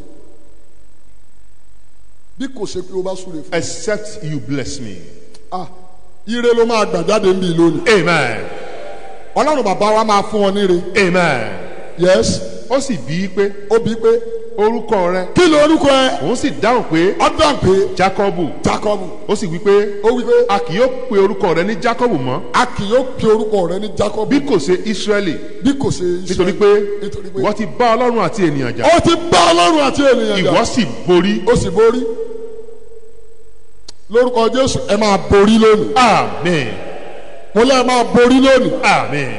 bí kò ṣe pé o bá súre fún mi
Except you bless me.
ah ire ló máa gbà jáde ń bí lónìí
Amen.
ọlọ́run bàbá wa máa fún ọ níre
Amen.
yes
Ó sì bí i pé
ó bí pé
orúkọ rẹ.
kí ló orúkọ ẹ
Òun sì dáhùn pé
ọdún pé
Jákọ́bù.
jacob
Ó sì wí pé
ó wí pé
a kì yóò pe orúkọ rẹ ní Jákọ́bù mọ́
a kì yóò pe orúkọ rẹ ní jacob
bí kò ṣe Ísírẹ́lì
bí kò ṣe
nítorí
Ísírẹ́lì.
pé
nítorí pé
ìwọ ti bá Ọlọ́run àti ènìyàn jà.
ó ti bá ọlọ́run àti ènìyàn jà
Ìwọ sì borí.
ó sì borí lórúkọ jésù ẹ máa borí lónìí
Amen.
mo lẹ́ ẹ máa borí lónìí
Amen.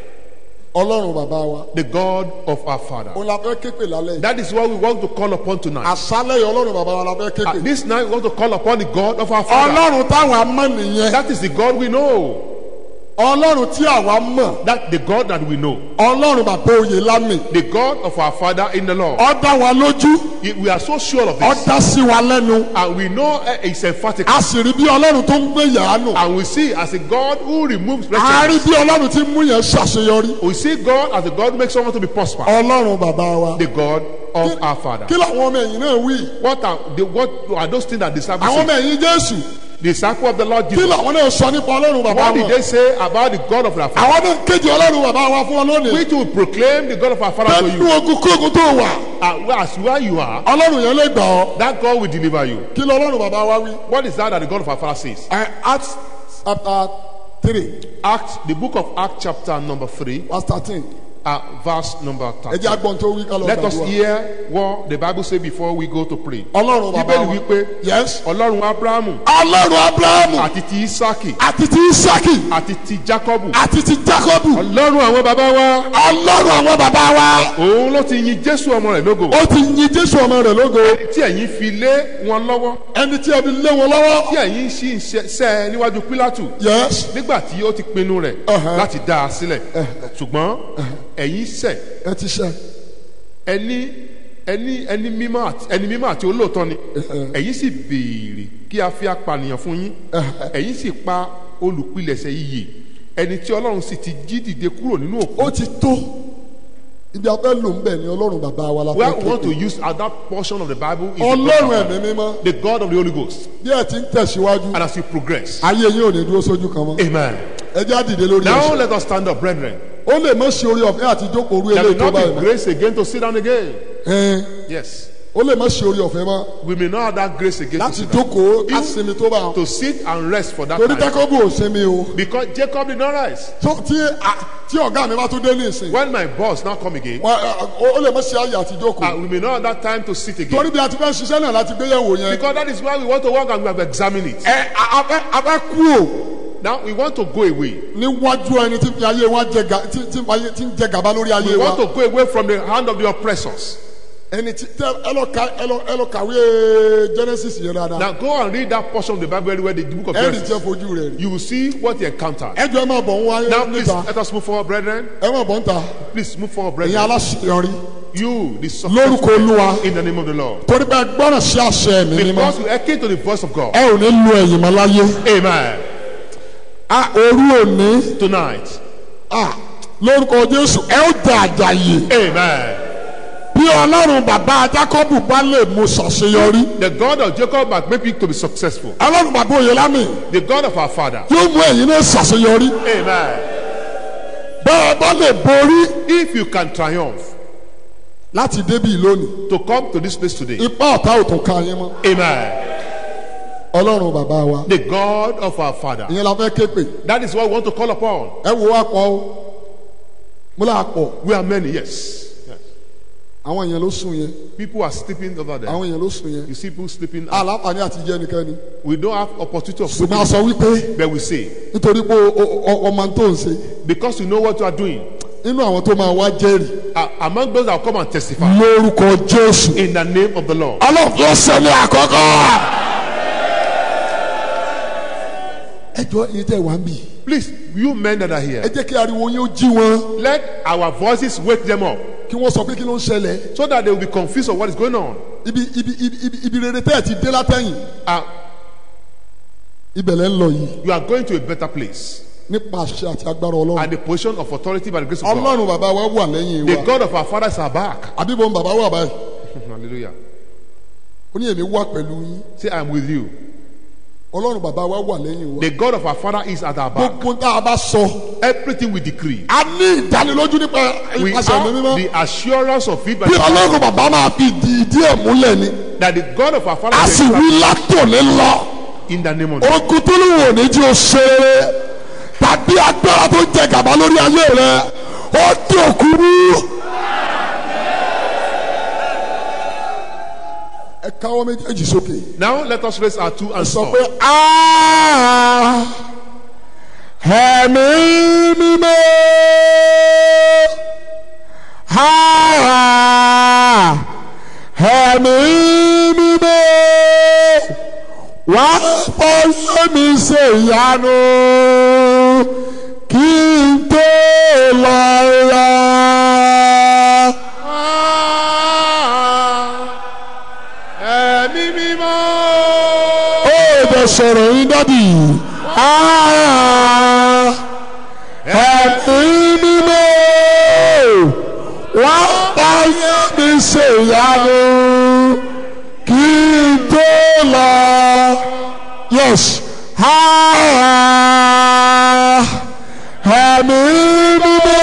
ọlọ́run bàbá wa
The God of our Father.
òun la fẹ́ képe lálẹ́ yìí
That is what we want to call upon tonight.
àṣálẹ̀ yìí ọlọ́run bàbá wa la fẹ́ képe
At this night, we want to call upon the God of our Father.
ọlọ́run táwọn amọ̀ nìyẹn
That is the God we know.
ọlọ́run tí àwa mọ̀
That the God that we know.
ọlọ́run bàbá oyè lámì
The God of our Father in the Lord.
ó dá wa lójú
He- We are so sure of
ó
this.
dá sí wa lẹ́nu
And we know uh, it's emphatic.
a sì rí bí ọlọ́run tó ń gbé yàánù
And we see as a God who removes
a rí
wretchedness.
bí ọlọ́run tí ń mú yẹn ṣàṣeyọrí
We see God as a God who makes someone to be prosperous.
ọlọ́run bàbá wa
The God of our Father.
kí làwọn ọmọ ẹ̀yìn náà wí
What are, the, what are those things that disciples
àwọn ọmọ
say?
ẹ̀yìn jésù
The disciple of the Lord
kí
Jesus.
làwọn náà sọ nípa ọlọ́run bàbá
What did
wọn
they say about the God of our Father?
àwọn náà kéde ọlọ́run bàbá wa fún ọ lónìí
We too proclaim the God of our Father to
nínú
you.
ogun kóògùn tó wà
And as where you are,
ọlọ́run yẹn lè gbà ọ́
that God will deliver you.
kí lọ ọlọ́run bàbá wa wí.
What is that that the God of our Father says?
ẹ acts chapter three
Acts, the book of Acts, chapter number 3,
verse thirteen
uh, verse number
ẹ
13.
jẹ́ agbọ̀n tó wí ká lọ
Let us
gbàdúrà
hear what the Bible says before we go to pray.
ọlọ́run bàbá
Bíbélì
wa
wípé
yes
Ọlọ́run Ábúráhámù
ọlọ́run abrahamu
àti ti Ísákì
àti ti isaki
àti ti Jákọ́bù.
àti ti jacobu
Ọlọ́run àwọn bàbá wa.
ọlọ́run àwọn bàbá wa
Òun ló ti yin Jésù ọmọ rẹ̀ lógo.
ó ti yin jésù ọmọ rẹ̀ lógo
Tí ẹ̀yin fi lé wọn lọ́wọ́.
ẹni tí ẹ fi lé wọn lọ́wọ́
Tí ẹ̀yin sì ń ṣe- ṣẹ́ ẹ níwájú Pílátù.
yes
Nígbà tí ó ti pinnu rẹ̀
Uh-huh.
láti dá a sílẹ̀. Ṣùgbọ́n ẹ̀yin ṣẹ̀
ẹ ti ṣe
ẹni ẹni ẹni mímọ́ àti ẹni mímọ́ àti olóòótọ́ ni ẹ̀yin sì béèrè kí a fi apànìyàn fún yín ẹ̀yin sì pa olùpilẹ̀ṣẹ̀ iyè ẹni tí ọlọ́run sì ti jí dìde kúrò nínú òkú.
ó ti tó ibi afẹ́ lò ń bẹ̀ ni ọlọ́run bàbá wa la
where
fẹ́
we want to
kéde
use at that portion of the bible is the
ọlọ́run
God,
ẹ̀mí mímọ́
the God of the Holy Ghost
bí ẹ ti ń tẹ̀síwájú
and as you progress
ayé yín ò ní dúró sójú kan mọ́
amen
ẹ jẹ́ àdìde lórí
now
ẹsẹ̀
let us stand up brethren
ó lè mọ̀ sí orí ọ̀fẹ́ àti jókòó orí
there will
eléyìí tó
not
báyìí
be
mọ́
grace again to sit down again
Ẹn,
yes
ó lè mọ̀ sí orí ọ̀fẹ́ mọ́
we may not have that grace again to
láti
sit down
jókòó ká sinmi tó bá wọn
to sit and rest for that
torí
time
jákọ́bù ò sinmi o
because Jacob did not rise
tó tí a- tí ọ̀gá mi bá tún dé ní ìsìn
when my boss now come again
wọn, ẹ, ó lè mọ̀ sí ayé àti jókòó
uh, we may not have that time to sit again
torí bí a ti fẹ́ ṣiṣẹ́ náà láti gbéyẹ̀wò yẹn
because that is why we want to work and we have examined it
ẹ a- a fẹ́- a fẹ́ kú o
now we want to go away
níwájú ẹni tí fi ayé wa jẹ ga- tí tí ń fa ayé- tí ń jẹ gàba lórí ayé
we
wa
want to go away from the hand of the oppressors
ẹni tí tẹ ẹ lọ ka ẹ lọ ẹ lọ kàwé Genesis yẹn dáadáa
now go and read that portion of the bible where the book of
ẹ rí
Genesis
jẹ fojú rẹ rí
you will see what he encountered
ẹ jọ ẹ máa bọ̀ ń wáyé
now please
níta
let us move forward brethren
ẹ máa bọ̀ ń ta
please move forward
ẹ̀yin
brethren
aláṣeyọrí
you the
lórúkọ
successful
olúwa
in the name of the lord
torí pé gbọ́dọ̀ sí àṣẹ mi mímọ́
because you hearken to the voice of god
ẹ ò ní lu ẹ̀yìn mọ́ láyé
amen
a òru òní
tonight
a lórúkọ Jésù ẹ ó jẹ àjàyè
amen
bí ọlọ́run bàbá Jákọ́bù bá lè mú ṣàṣeyọrí
the god of jacob has made me to be successful
ọlọ́run bàbá Oyèlámì
the god of our father
yóò mú ẹ̀yin náà ṣàṣeyọrí
amen
bẹ́ẹ̀ bá lè borí
if you can triumph
láti débì lónìí
to come to this place today
ipá ọ̀tá ò tún ka yín mọ́
amen
ọlọ́run bàbá wa
the God of our Father.
ìyẹn la fẹ́ ké pè
That is what we want to call upon.
ẹ wo wá pọ̀ o mo là pọ̀
We are many, yes. yes.
àwọn èèyàn ló sùn yẹn
People are sleeping over there.
àwọn èèyàn ló sùn yẹn
You see people sleeping.
aláǹfààní àti jẹ́ nìkan
We don't have opportunity of sleeping,
ṣùgbọ́n a sọ wípé
but we say
nítorí pé o- o- o- ọmọ tó ń ṣe
because you know what you are doing.
nínú àwọn tó máa wá jẹ́rìí
Uh, among those that will come and testify
lórúkọ jésù
in the name of the Lord.
ọlọ́run ló ṣe ní àkọ́kọ́. ẹ jọ iye tẹ wá ń bì
Please, you men that are
ẹ
here,
jẹ́ kí ariwo yín ó jí wọn
let our voices wake them up
kí wọ́n sọ pé kí ló ń ṣẹlẹ̀
so that they will be confused of what is going on.
ibi ibi ibi ibi ibi rere tẹ́ ẹ ti dé látẹ̀yìn
Uh,
ibẹ̀ lẹ́ ń lọ yìí
you are going to a better place
nípa àṣẹ àti agbára ọlọ́run
and the position of authority by the grace of God.
ọlọ́run bàbá wa wà lẹ́yìn
The
wa
God of our fathers are back.
àbíbo ń bàbá wà báyìí
Hallelujah.
ó ní èmi wà pẹ̀lú yín
Say, I'm with you.
ọlọ́run bàbá wa wà lẹ́yìn wa
The God of our father is at our back.
gbogbo tá a bá sọ
Everything we decree,
a ní ìdánilójú nípa
we
ìpàṣẹ ẹ̀mí
have
mímọ́
the assurance of it by
bí ọlọ́run bàbá máa fi ìdí ìdí ẹ̀ múlẹ̀ ni
that the God of our father
a
is
sì wí látòní lọ.
in the name of Jesus.
ogun tó lù wò ní tí o ṣe rere tàbí agbára tó jẹ gàba lórí ayé rẹ ó di òkú mú. ẹ káwọ́ méjèèjì sókè
Now let us raise our two hands
sọ
up.
pé "Ah, ẹ̀mí mímọ́ Ah, ẹ̀mí mímọ́ wá fọyọ́ mi ṣe ìyanu kí n tó lọ yá.
Ẹ̀mí mímọ́.
ó bẹ sọ̀rọ̀ yín dádì. Ah, ẹ̀mí mímọ́ wá fọyọ́ mi ṣe ìyanu kí n tó lọ. yes. Ah, ẹ̀mí mímọ́.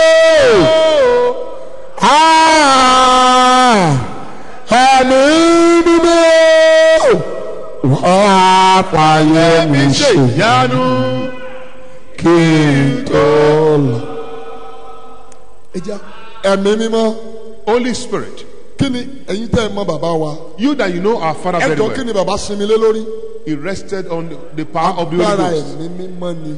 Ah, ẹ̀mí mímọ́ wá fàyè mi ṣe
Ìyanu.
kí n tó lọ. ẹ jẹ́ ẹ̀mí mímọ́
Holy Spirit,
kí ni ẹ̀yin tẹ́ ẹ mọ bàbá wa
you that you know our father
ẹ
very
jọ kí
well,
ni bàbá sinmi lé lórí
he rested on the- the power of the Holy
agbára
Ghost.
ẹ̀mí mímọ́ ni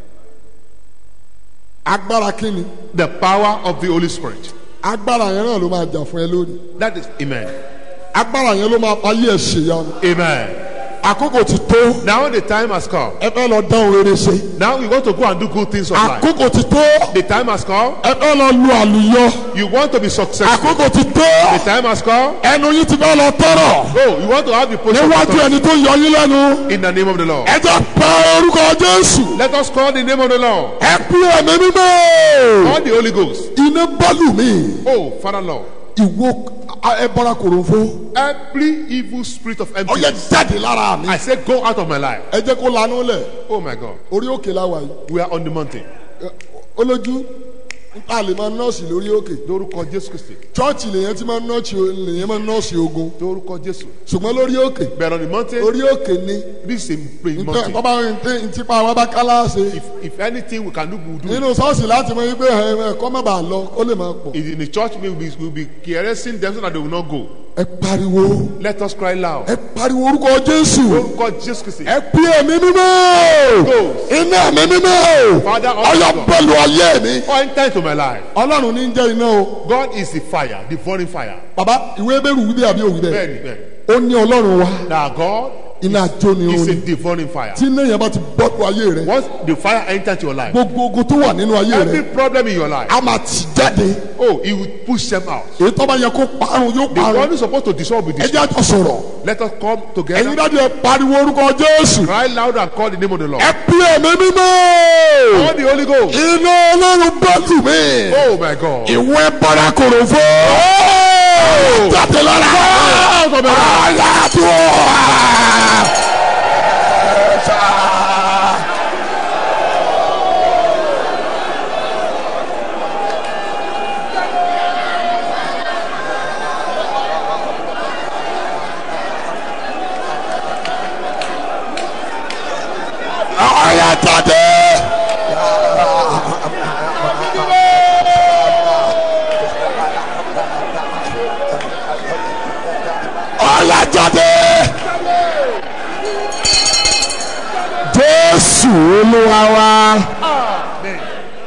agbára kí ni
The power of the Holy Spirit.
agbára yẹn náà ló máa jà fún ẹ lórí
That is, amen.
agbára yẹn ló máa fayé ẹ ṣèyanu
Amen.
àkókò ti tó
Now the time has come.
ẹ fẹ́ lọ dán rere ṣe
Now we want to go and do good things of life.
àkókò ti tó
The time has come.
ẹ fẹ́ lọ lu àlùyọ
You want to be successful.
àkókò ti tó
The time has come.
ẹnu yín ti fẹ́ lọ tọrọ
Oh, you want to have the position of
níwájú
authority
ẹni tó yọ yín lẹ́nu
in the name of the Lord.
ẹ jẹ́ pé orúkọ jésù
Let us call the name of the Lord.
ẹ pé ẹ̀mí mímọ́
Call the Holy Ghost.
iná bọ́lù mi
Oh, Father Lord.
ìwo ẹ bọ́ra kòròfo
Every evil spirit of
ó yẹ
emptiness,
jáde lára mi
I say, go out of my life.
ẹ jẹ́ kó lanú lẹ̀
Oh my God.
orí òkè láwa yìí
We are on the mountain.
Ẹ, olójú nípa lè máa nọ́ọ̀sì lórí òkè
Lórúkọ Jésù Kristi.
chọ́ọ̀chì lèyẹn ti máa nọ́ọ̀sì lèyẹn máa nọ́ọ̀sì ogun
Lórúkọ Jésù.
ṣùgbọ́n lórí òkè
But on the mountain,
orí òkè ni
this is a praying
ntẹ
mountain.
bàbá ntipa wa bá kálá ṣe
If, if anything we can do, we will do. it.
nínú ṣọ́ọ̀ṣì láti mọ wípé ẹ ẹ kọ́ má bàa lọ ó lè máa pọ̀
In the church, we will be, we will be caressing them so that they will not go.
ẹ pariwo
Let us cry loud.
ẹ pariwo orúkọ jésù
Lórúkọ Jésù Kristi.
ẹ pí ẹ̀mí mímọ́ iná ẹ̀mí mímọ́
Father,
ọyọ bọ́ọ̀lù ayé mi
Oh, enter into my life.
ọlọ́run ní jẹ́ iná o
God is the fire, devouring fire.
bàbá ìwé bẹ́rù wí bẹ́ẹ̀ àbí òwí bẹ́ẹ̀
Bẹ́ẹ̀ni, bẹ́ẹ̀ni.
ó ní ọlọ́run wa
Now God
iná àjò ni ó
is a
ní
devouring fire.
tí iná yẹn bá ti bọ́ọ̀lù ayé rẹ
Once the fire enters your life,
gbogbo ogun tó wà nínú ayé
every
rẹ
problem in your life,
a máa tì jáde
oh, he will push them out.
èyí tó bá yẹ kó parun yóò
The
parun
one who's supposed to dissolve will
ẹ
dissolve.
jẹ́ àjọ sọ̀rọ̀
Let us come
ẹ̀yin
together,
dájú ẹ pariwo orúkọ jésù
cry loud and call the name of the Lord.
ẹ pí ẹ̀mí mímọ́
Call the Holy Ghost.
iná ọlọ́run bọ́ọ̀lù mi
Oh my God.
ìwé bọ́lá kòròfó jáde lára ayé tó wà. jésù olúwa wa.
Amen.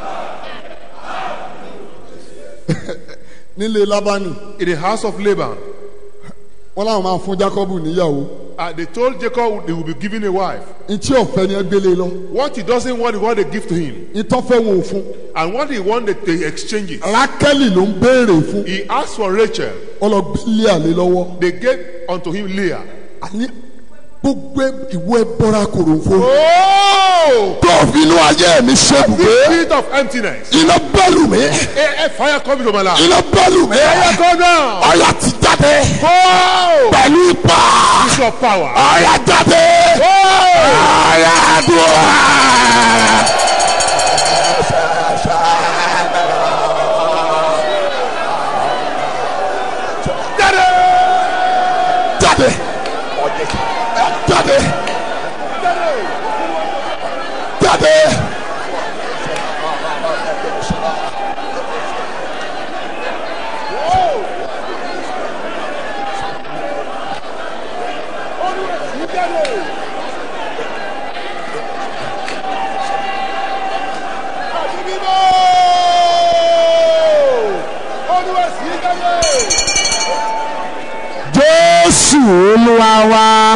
nílé lábánì
In the house of Laban,
wọn làwọn máa fún jákọ́bù níyàwó
uh, they told Jacob they will be giving a wife.
ntí ọ̀fẹ́ ni ẹ gbélé lọ
What he doesn't want is what they give to him.
ìtọ́fẹ́ wọn ò fún
And what he wanted, they exchange it.
rákẹ́lì ló ń béèrè fún
He asked for Rachel.
ọlọ́gbẹ́lẹ́ àlè lọ́wọ́
They gave unto him Leah.
àní gbogbo ìwọ ẹ bọ́ra kòròfo.
Oh!
tó fi inú ayé mi ṣèbùgbé
Spirit of emptiness.
iná bọ́ọ̀lù mi
A, a fire coming to my life.
iná bọ́ọ̀lù mi
Fire come down.
ọ̀yà ti jáde
Go!
pẹ̀lú ipa
Use your power.
ọ̀yà jáde
Go!
ọ̀yà àdúrà.
Daddy!
jáde jáde jáde. jésù olúwa wa.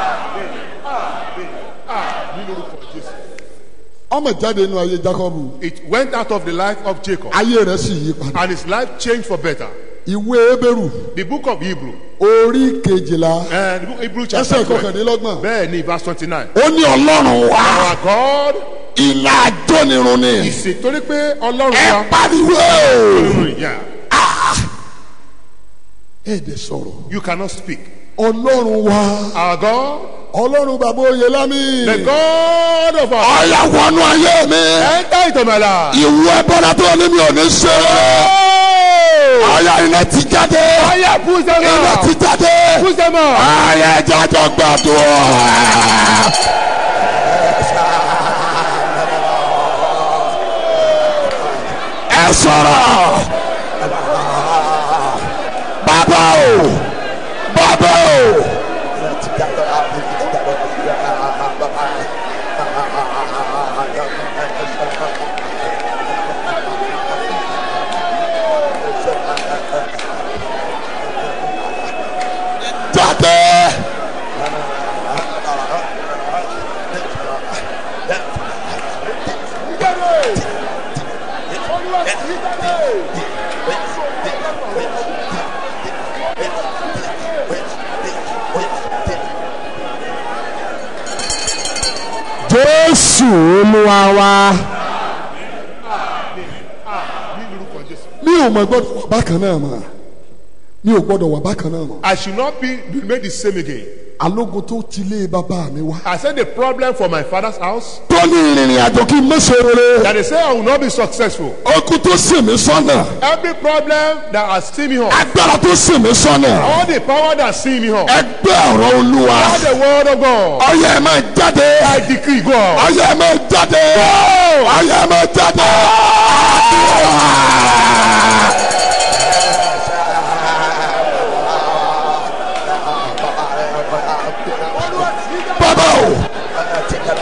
ọmọ jáde nínú ayé jacob
It went out of the life of Jacob.
ayé rẹ̀ sì yí padà.
And his life changed for better.
ìwé ebéèrú
The book of Hebrew.
orí kejìlá
Uh, the book of Hebrew
ẹsẹ̀
chapter 12.
kọkàndínlọ́gbọ̀n.
Bẹ́ẹ̀ ni verse twenty-nine.
ó ní ọlọ́run wa
Our God
iná àjọnirun ni
ìsè torí pé Ọlọ́run
ẹ
wa.
pariwo
Yeah.
ẹ dẹ̀ sọ̀rọ̀
You cannot speak.
ọlọ́run wa
Our God,
ọlọ́run bàbá oyè lámì
the God of our
ọ̀yà wọnú ayé mi
enter into my life.
ìwú ẹbọra tó ní mi ò ní ṣe ọ̀yà iná ti jáde
Fire push them
iná ti
out.
jáde
Push them out.
ọ̀yà ẹja tó gbàdúrà. ẹ sọ̀rọ̀ bàbá o bàbá o. jáde. jésù olúwa wa. mi ò mọ gbọdọ wà bákan náà mọ mi ò gbọdọ wà bákan náà mọ.
I should not be be made the same again.
alógun tó ti lé bàbá mi wá.
I said the problem for my father's house
tó ní ìrìnrìn àjò kí n má ṣe rere.
that they say I will not be successful.
okun tó sì mí sọ́nà.
Every problem that has seen me on,
agbára tó sì mí sọ́nà.
all the power that see me on,
ẹgbẹ́ ọ̀rọ̀ olúwa.
all the word of God,
ọyẹ ẹ máa jáde.
I decree go out.
ọyẹ ẹ máa jáde. ọyẹ ẹ máa jáde. bàbá o.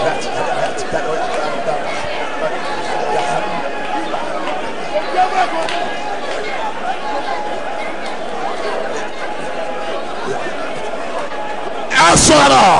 ẹ sọ̀rọ̀.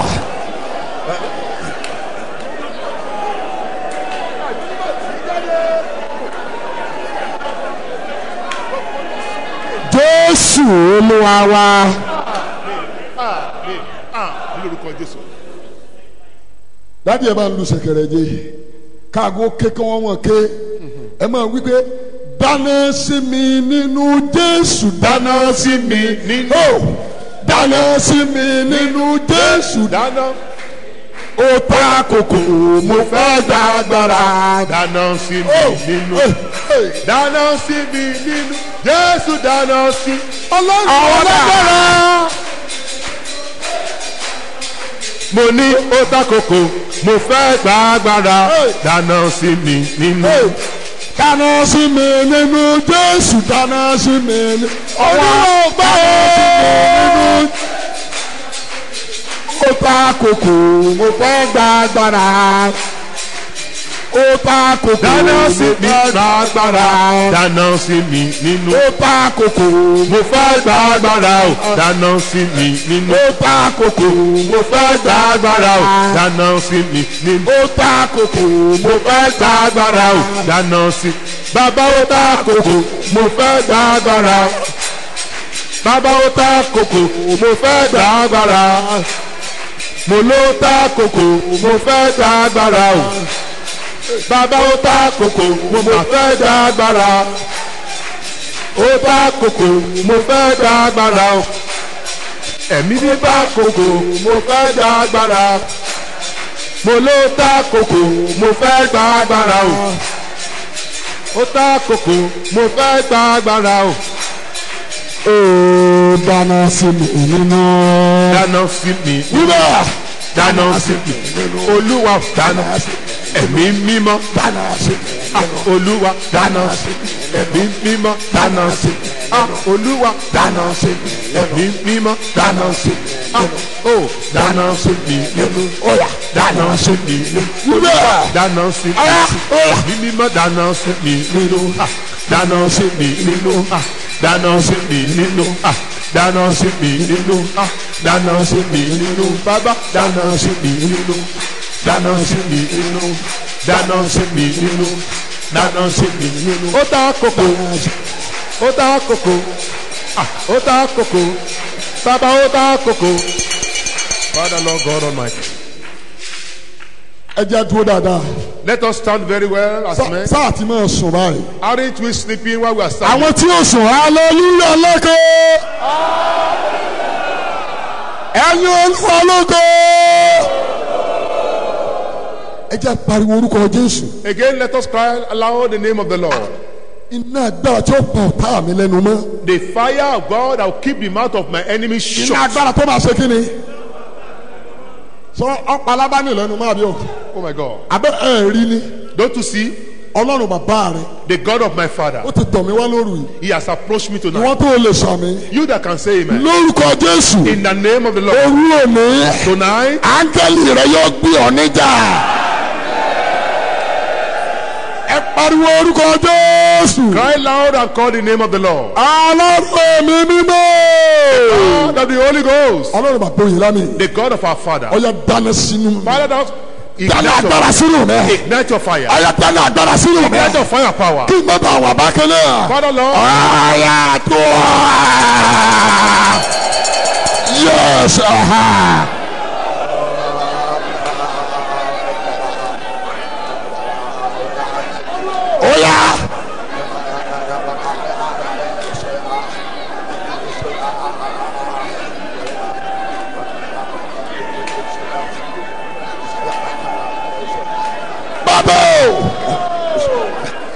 jésù olúwa wa.
Amen. Ah, ní lórúkọ Jésù.
dádì ẹ máa ń lu sẹ̀kẹ̀rẹ̀ jẹ káàgó ké kí wọ́n wọ̀n ké ẹ máa wí pé dáná sí mi nínú jésù dáná sí mi
nínú-
dáná sí mi nínú jésù
Dáná,
ó ta kòkò mo fẹ́ gba agbára.
dáná sí mi nínú. Dáná sí mi nínú. Jésù dáná sí.
ọlọ́run
Àwọn
ọlọ́gbọ́ra.
Mo ní ó takoko, mo fẹ́ gba agbára. Dáná sí mi nínú.
dáná sí mi nínú jésù dáná sí mi nínú.
Olúwa gbà ó.
ó ta kòkò mo fẹ́ gba agbára. ó ta kòkò
dáná sí
mo
mi
fẹ́
gba agbára dáná sí mi nínú.
ó ta kòkò
mo fẹ́ gba agbára o dáná sí mi nínú.
ó ta kòkò
mo fẹ́ gba agbára o dáná sí mi nínú.
ó ta kòkò
mo fẹ́ gba agbára o dáná sí. bàbá ó ta kòkò mo fẹ́ gba agbára. bàbá ó ta kòkò mo fẹ́ gba agbára. mo ló ta kòkò mo fẹ́ gba agbára o. bàbá ó ta kòkò mo fẹ́ gba agbára. ó ta kòkò mo fẹ́ gba agbára o. ẹ̀mí bí bá kòkò mo fẹ́ gba agbára mo ló ta kòkò mo fẹ́ gba agbára o ó ta kòkò mo fẹ́ gba agbára o
ó dáná sí mi nínú.
dáná sí mi
wíwá
dáná sí mi olúwa dáná ẹ̀mí mímọ́
dáná sí mi
ah, olúwa dáná ẹ̀mí mímọ́ dáná sí ah, olúwa
dáná sí mi
ẹ̀mí mímọ́
dáná sí mi
ah, ó dáná sí mi
óyá
dáná sí mi
wíwá
dáná sí mi
óyá óyá
ẹ̀mí mímọ́ dáná sí mi nínú ah, dáná sí mi nínú ah, dáná sí mi nínú ah, dáná sí mi nínú ah, dáná sí mi nínú bàbá dáná sí mi nínú dáná sí mi nínú dáná sí mi nínú dáná sí mi nínú. ó ta kòkò ó ta kòkò ah, ó ta kòkò bàbá ó ta kòkò. Father Lord God Almighty.
ẹ jẹ́ dúró dáadáa
Let us stand very well as men.
sáà tí máa sùn báyìí.
Aren't we sleeping while we are standing?
àwọn tí ó sùn hallelujah lóko ẹ̀yin olúwa lóko ẹ jẹ́ pariwo orúkọ jésù
Again, let us cry aloud the name of the Lord.
iná agbára tí ó pa ọ̀tá mi lẹ́nu mọ́
The fire of God that will keep the mouth of my enemies
iná
shut.
agbára tó máa ṣe kí ni sọ ọ̀pá alábánì lẹ́nu mọ́ àbí o
Oh my God.
abẹ́ ẹ̀ rí ni
Don't you see?
ọlọ́run bàbá rẹ
The God of my father.
ó ti tọ̀ mí wá lóru yìí
He has approached me tonight.
ìwọ́n tó lè sàmì
You that can say amen.
lórúkọ jésù
In the name of the Lord.
òru òní
Tonight,
áńgẹ́lì rẹ yóò gbé ọ níjà. ẹ pariwo orúkọ jésù.
cry loud and call the name of the Lord.
ọlọ́run mi mímọ́.
God of the Holy Ghost.
ọlọ́run bàbá òyìnbá mi.
The God of our father.
ọyọ dáná sínú.
Father, that
dáná
ignite
agbára
your,
sínú rẹ.
ignite your fire.
ọyọ dáná agbára sínú
Ignite
rẹ.
your fire power.
kí n bá bá wà bákan náà.
Father, Lord.
ọ̀yà tó yes. aha. Oya. Bàbá o.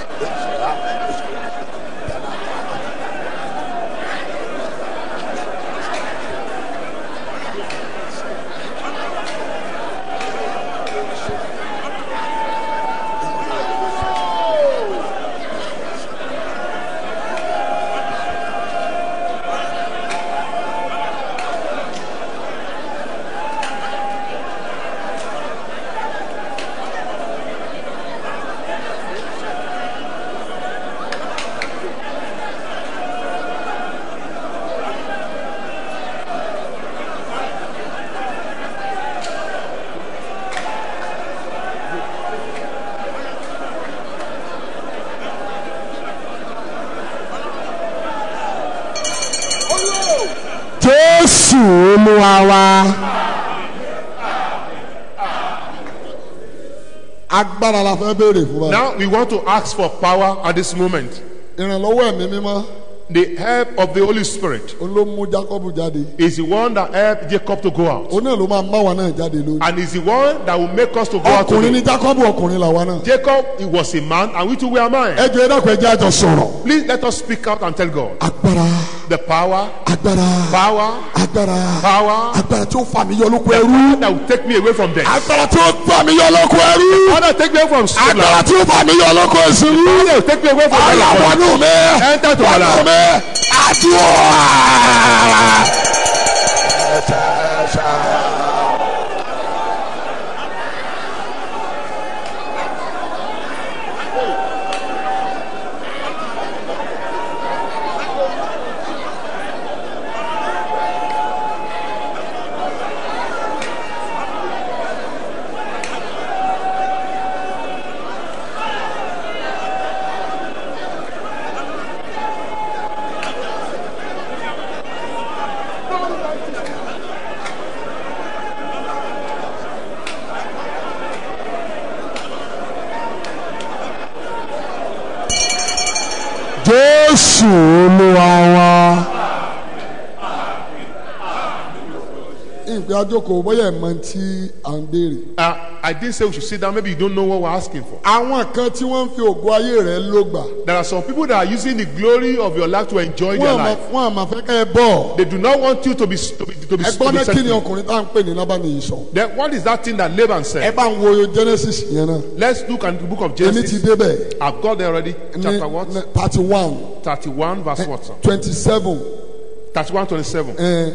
Jésù Olúwa wa. Agbára la fẹ́ béèrè fún wa.
Now we want to ask for power at this moment.
Ìrànlọ́wọ́ ẹ̀mí mímọ́
The help of the Holy Spirit
òun ló mú Jákọ́bù jáde.
is the one that helped Jacob to go out.
Òun náà ló máa má wa náà jáde lónìí.
And is the one that will make us to go out
Ọkùnrin ní
today.
Jákọ́bù ọkùnrin làwa náà.
Jacob, he was a man, and we too were men.
Ẹ jẹ́ ẹ̀dá kan ẹjẹ́ àjọ sọ̀rọ̀.
Please let us speak out and tell God
Agbára
the power,
agbára
power,
agbára
power
agbára tí ó fà mí yọ lóko ẹrú.
that will take me away from death.
Agbára tí ó fà mí yọ lóko ẹrú.
Father, take me away from sin.
Agbára
Lord.
tí ó fà mí yọ lóko ìsinmi.
Father, will take me away from
Ọ̀la
death.
wọnú mi.
Enter to my
Wọnú
life.
mi. Àdúrà. jésù olúwa wa. ìgbé àjòkò bóyá ẹ̀ mọ tí à ń béèrè.
Uh, I didn't say we should sit down. Maybe you don't know what we're asking for.
àwọn kan tí wọ́n ń fi ògo ayé rẹ̀ ló gbà.
There are some people that are using the glory of your life to enjoy their
wọ́n àmọ́
life.
wọ́n àmọ́ fẹ́ kẹ́ ẹ bọ̀.
They do not want you to be to be to be, to
ẹgbọ́n
be
náà
set
kí ni
free.
ọkùnrin tá à ń pè ní lábàáníyì sọ.
Then what is that thing that Laban
ẹ
said?
bá ń wo genesis yẹn náà.
Let's look at the book of
èmi ti
Genesis.
débẹ̀.
I've got there already. Chapter what?
ní thirty one
31 verse what? sir?
twenty seven
31 27.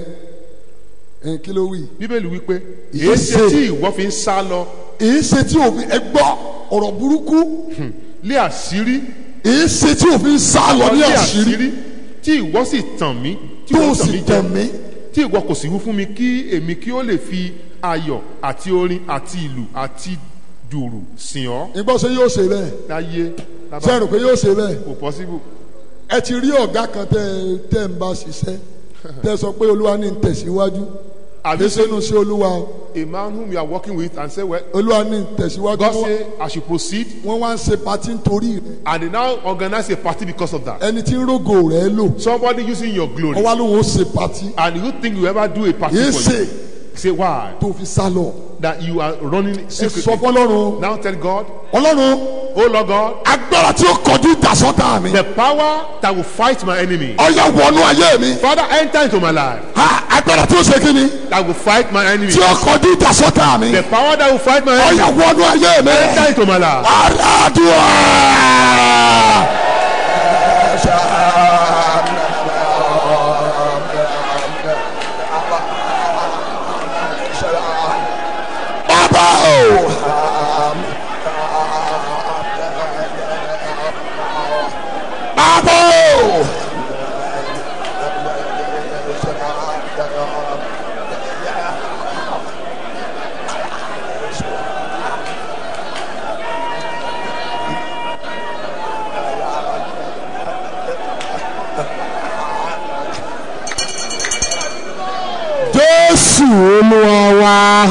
kí ló wí.
Bíbélì wípé
Èyí
èyí ṣe
ṣe-
tí ìwọ fi ń sá lọ
èyí ṣe tí òfin ẹ gbọ́ ọ̀rọ̀ burúkú
lé àṣírí
èyí ṣe tí òfin sá lọ ní
lé
àṣírí
tí ìwọ sì tàn mí tí
tó
ìwọ
o
tàn
sì
mí
tẹ̀
jẹ
mí.
tí ìwọ kò sì wú fún mi kí èmi kí ó lè fi ayọ̀ àti orin àti ìlù àti dùrù sìn ọ́
ìgbọ́ ṣe yóò ṣe bẹ́ẹ̀
láyé lábá
ṣe rò pé yóò ṣe bẹ́ẹ̀
kò possible.
ẹ ti rí ọ̀gá kan tẹ́ tẹ́ ń bá ṣiṣẹ́ tẹ́ sọ pé olúwa ní ń tẹ̀síwájú
Have you
àdéṣe nu sí olúwa o.
a man whom you are working with and say well
olúwa ní ń tẹ̀síwájú
God
Wọ́n-
say I should proceed
wọ́n wá ń ṣe patí nítorí rẹ̀
and they now organize a party because of that.
ẹni tí ń rógò rẹ̀ lò
Somebody using your glory
wọ́n wá lóun ó ṣe patí
and you think you ever do a party
yìí
for
ṣe
you. Say why?
tó fi sá lọ
That you are running
ẹ sọ
secretly.
fọlọ́run
Now tell God,
ọlọ́run
oh Lord God,
agbára tí ó kọjú ìdásọ́tà mi
the power that will fight my enemy.
ọyọ wọnú ayé mi
Father, enter into my life
ha agbára tí ó ṣe kí ni
that will fight my enemy.
tí ó kọjú ìdásọ́tà mi
The power that will fight my enemy.
ọyọ wọnú ayé mi
Enter into my life.
aládùá. bàbá o. bàbá o. jésù olúwa wa.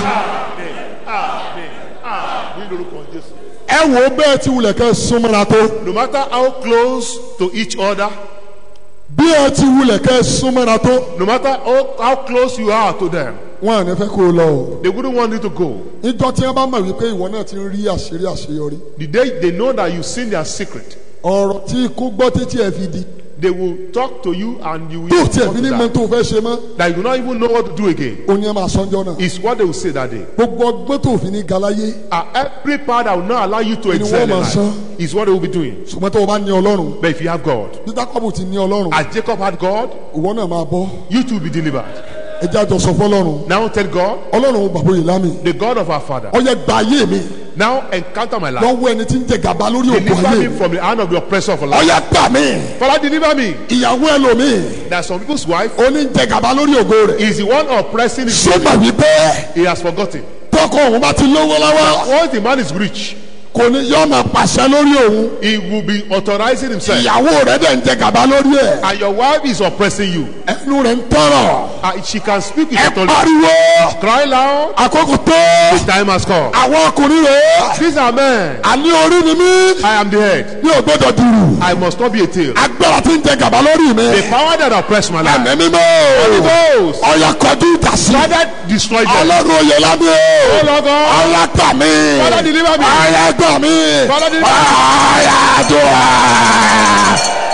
ẹ wo bẹ́ẹ̀ tí wulẹ̀ kẹ́ súnmọ́ra tó
No matter how close to each other,
bí ẹ ti wulẹ̀ kẹ́ súnmọ́ra tó
no matter how, how close you are to them,
wọn à ní fẹ́ kó o lọ o.
they wouldn't want you to go.
níjọ́ tí wọ́n bá mọ̀ wípé ìwọ náà ti ń rí àṣírí àṣeyọrí
The day they know that you've seen their secret,
ọ̀rọ̀ tí ikú gbọ́ títí ẹ̀ fi di
they will talk to you and you will
tó
even
tiẹ̀
come
fi
to
ní mọ
that.
tó fẹ́ ṣe mọ́
that you do not even know what to do again.
ó ní ẹ máa sọ́njọ́ náà
It's what they will say that day.
gbogbo ọgbọ́n tó fi ní galáyé
And every power that will not allow you to
Ni
excel in
wọ́n máa
life
sọ.
is what they will be doing.
ṣùgbọ́n tó o bá ní ọlọ́run
But if you have God,
bí jákọ́bù ti ní ọlọ́run
as Jacob had God,
ìwọ náà máa bọ́
you too will be delivered.
ẹ jẹ́ àjọ sọ fọlọ́run
Now tell God,
ọlọ́run bàbá òye lámì
the God of our Father,
ọyẹ gba ayé mi
now encounter my life.
lọ́wọ́ ẹni tí ń jẹ gàba lórí òkú
Deliver
ayé
me
mi
from the hand of the oppressor for life.
ọyẹ gbà mí
Father, deliver me.
ìyàwó ẹlòmíì
That some people's wife
oní ń jẹ gàba lórí ògo rẹ̀
is the one oppressing his
ṣé mà wípé
He has forgotten.
tọkọ òun bá ti lówó lọ́wọ́
Once the man is rich,
kò ní yọ máa pàṣẹ lórí òun
he will be authorizing himself.
ìyàwó rẹ̀ dẹ̀ ń jẹ gàba lórí ẹ̀
And your wife is oppressing you.
ẹnu rẹ̀ ń tọrọ
And she can speak with
ẹ
authority.
pariwo
Cry loud.
àkókò tó
The time has come.
àwọn ọkùnrin rẹ̀
These are men.
àní orí ni mí
I am the head.
ní ògbódò dùrù
I must not be a tail.
agbára tí ń jẹ gàba lórí mi
The power that oppressed my life.
ẹ̀mí mímọ́
Holy Ghost.
ọ̀yà kọjú ìjà sí
Father, destroy them.
ọlọ́run oyè lábẹ́
Oh
o
Lord God.
ọ̀yà gbà mí
Father, deliver me.
ọ̀yà gbà mí
Father, deliver me.
ọ̀yà dùn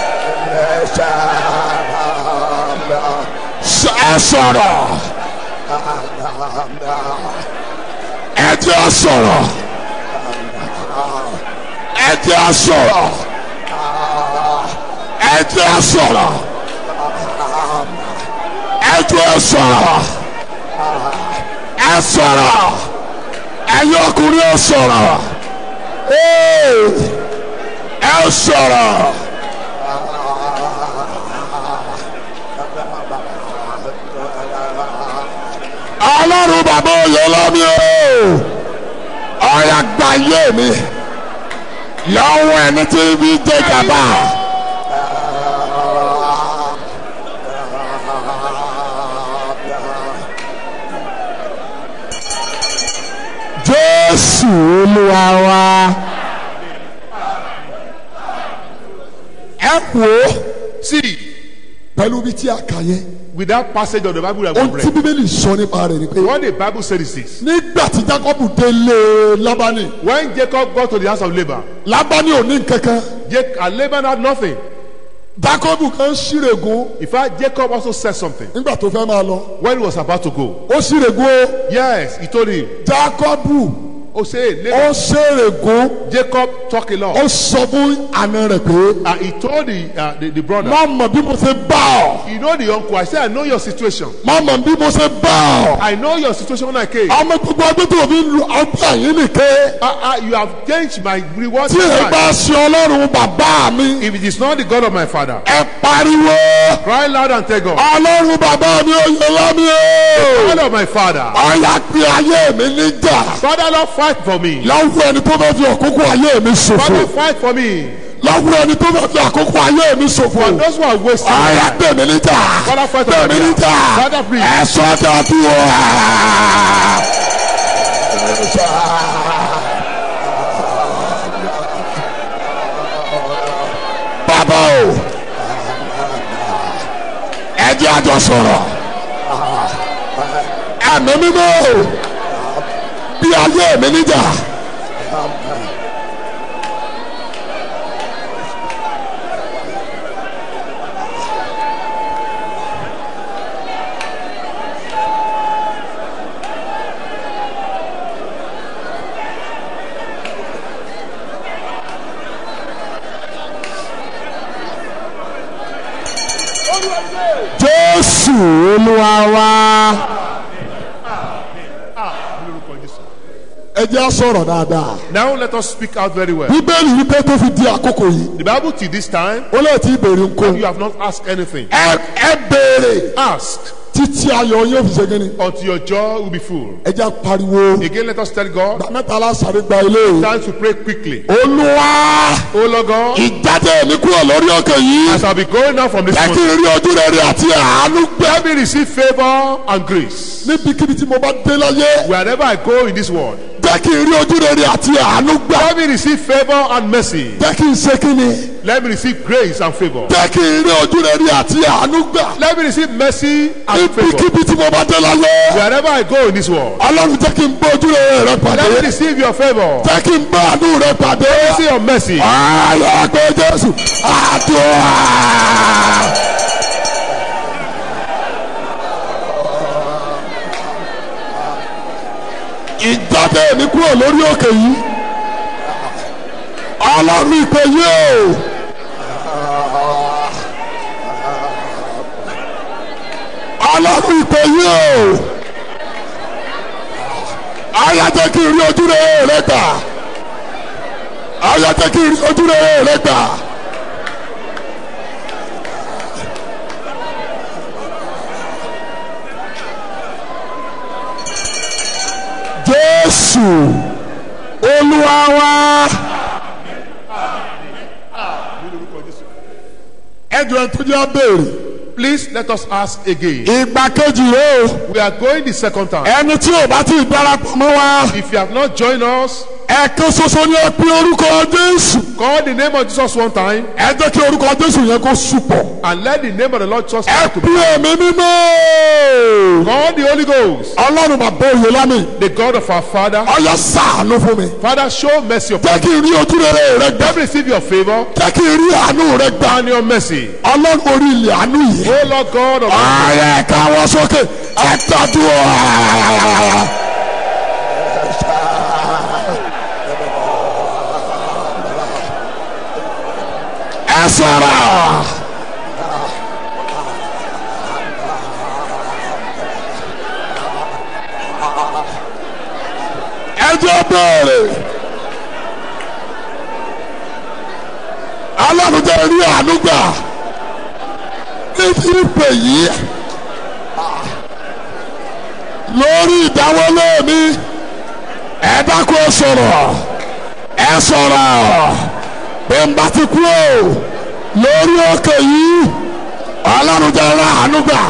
ẹ sọ̀rọ̀ ẹ jẹ́ sọ̀rọ̀ ẹ jẹ́ sọ̀rọ̀ ẹ jẹ́ sọ̀rọ̀ ẹ jẹ́ sọ̀rọ̀ ẹ sọ̀rọ̀ ẹ̀yin ọkùnrin ẹ sọ̀rọ̀ Ee, ẹ sọ̀rọ̀. ọlọ́run bàbá oyè lọ́mí o ọ̀yà gba yé mi lọ́wọ́ ẹni tí bí jẹ́ gàba. jésù olúwa wa ẹ wò ó
See,
pẹ̀lú bí tí a kà yẹn
with that passage of the Bible that
ohun
we
tí
read.
bíbélì sọ nípa rẹ̀ ni pé
What the Bible said is this.
nígbà tí jacob délé lábánì
When Jacob got to the house of Laban,
lábánì ò ní nkankan
Jac- and Laban had nothing.
jacob kan ṣírègùn
In fact, Jacob also said something
nígbà tó fẹ́ máa lọ
when he was about to go.
ó ṣírègùn o
Yes, he told him,
jacob
Oh, say,
ó
Laban,
ṣèrègùn
Jacob talk a
ó
lot.
sọ fún àna rẹ̀ pé
And he told the, uh, the, the brother,
má mọ̀ bí mo ṣe bá ọ
You know the uncle. I said, I know your situation.
má mọ̀ bí mo ṣe bá ọ
I know your situation when I came.
ọmọ gbogbo ọdún tó fi ń lu ọgbà yìí nìké
Uh, uh, you have changed my reward.
tí ẹ bá ṣe ọlọ́run bàbá mi
If it is not the God of my father,
ẹ pariwo
cry loud and tell God,
ọlọ́run bàbá mi ò yẹ lámì o
God of my father,
ọ̀yà pé ayé mi níjà
Father, Lord, fight for me.
lọ́wọ́ ẹni tó fẹ́ fi àkókò ayé mi ṣòfò
Father, fight for me.
lọ́wọ́ ẹni tó fẹ́ fi àkókò ayé mi ṣòfò
For those who are wasting
ọ̀yà
my
pè mí níjà
Father, fight
pè
on
mí
my
níjà
behalf. Father, please.
ẹ sọ dàbí o. bàbá o ẹ jẹ́ àjọ sọ̀rọ̀ ẹ̀mí mímọ́ o bí ayé mi níjà. jésù olúwa wa ẹ jẹ́ á sọ̀rọ̀ dáadáa.
Now let us speak out very well.
bíbélì wípé tó fi di àkókò yìí
The Bible till this time,
ó lè ti béèrè nǹkan.
you have not asked anything.
ẹ ẹ béèrè
Ask
títí ayọ̀ yóò fi ṣe kí ni.
until your jaw will be full.
ẹ jẹ́ á pariwo.
Again, let us tell God,
ìgbà mẹ́ta lásàrí gba ilé yìí.
time to pray quickly.
olúwa
Oh Lord God,
ìjáde mi kúrò lórí òkè yìí.
as I be going now from this
jẹ́ kí
moment,
n rí ojú rere àti àánú gbé.
let me receive favor and grace.
níbikíbi tí mo bá dé láyé.
Wherever I go in this world,
jẹ́ kí n rí ojú rere àti àánú gbà.
let me receive favor and mercy.
jẹ́ kí n ṣe kí ni.
Let me receive grace and favor.
jẹ́ kí n rí ojú rere àti àánú gbà.
Let me receive mercy and favor.
níbikíbi tí mo bá dé láyé.
Wherever I go in this world,
ọlọ́run jẹ́ kí n bá ojú rere rẹ pàdé.
let me receive your favor.
jẹ́ kí n bá àánú rẹ pàdé.
See your mercy.
ayọ̀ pé jésù àdúrà. ìjáde mi kúrò lórí òkè yìí ọlọ́run ìpè yìí o. ọlọ́run ìpè yìí o. ayé jẹ́ kí n rí ojú rere rẹ gbà ayọ̀ jẹ́ kí n rí ojú rere rẹ gbà. jésù olúwa wa. ẹjọ ẹ tó jẹ́ abéèrè
Please let us ask again.
ìgbà kejì rẹ o
We are going the second time.
ẹni tí ò bá ti darapọ̀ mọ́ wa
If you have not joined us,
ẹ̀kan ṣoṣo ni ẹ pín orúkọ jésù
call the name of Jesus one time
ẹ jẹ́ kí orúkọ jésù yẹn kó sùpọ̀
and let the name of the Lord Jesus
ẹ
to
pín ẹ̀mí mímọ́
Call the Holy Ghost,
ọlọ́run bàbá òye lámì
the God of our Father.
ọyọ sàánú fún mi
Father, show mercy upon
jẹ́ kí n rí ojú rere rẹ gbà
Let me receive your favor
jẹ́ kí n rí àánú rẹ gbà
and your mercy.
ọlọ́run orí ilẹ̀ àánú yìí.
Oh Lord God of
ààrẹ káwọ́ sókè ẹ tọ́jú ọ. ẹ sọ̀rọ̀. ẹ jẹ́ béèrè. ọlọ́run jẹ́ rí àánú gbà níbi ìpè yìí lórí ìdáwọlé mi ẹ dákun ẹ sọ̀rọ̀ ẹ sọ̀rọ̀ pé n bá ti kú o lórí òkè yìí ọlọ́run jẹ́ ra àánú gbà.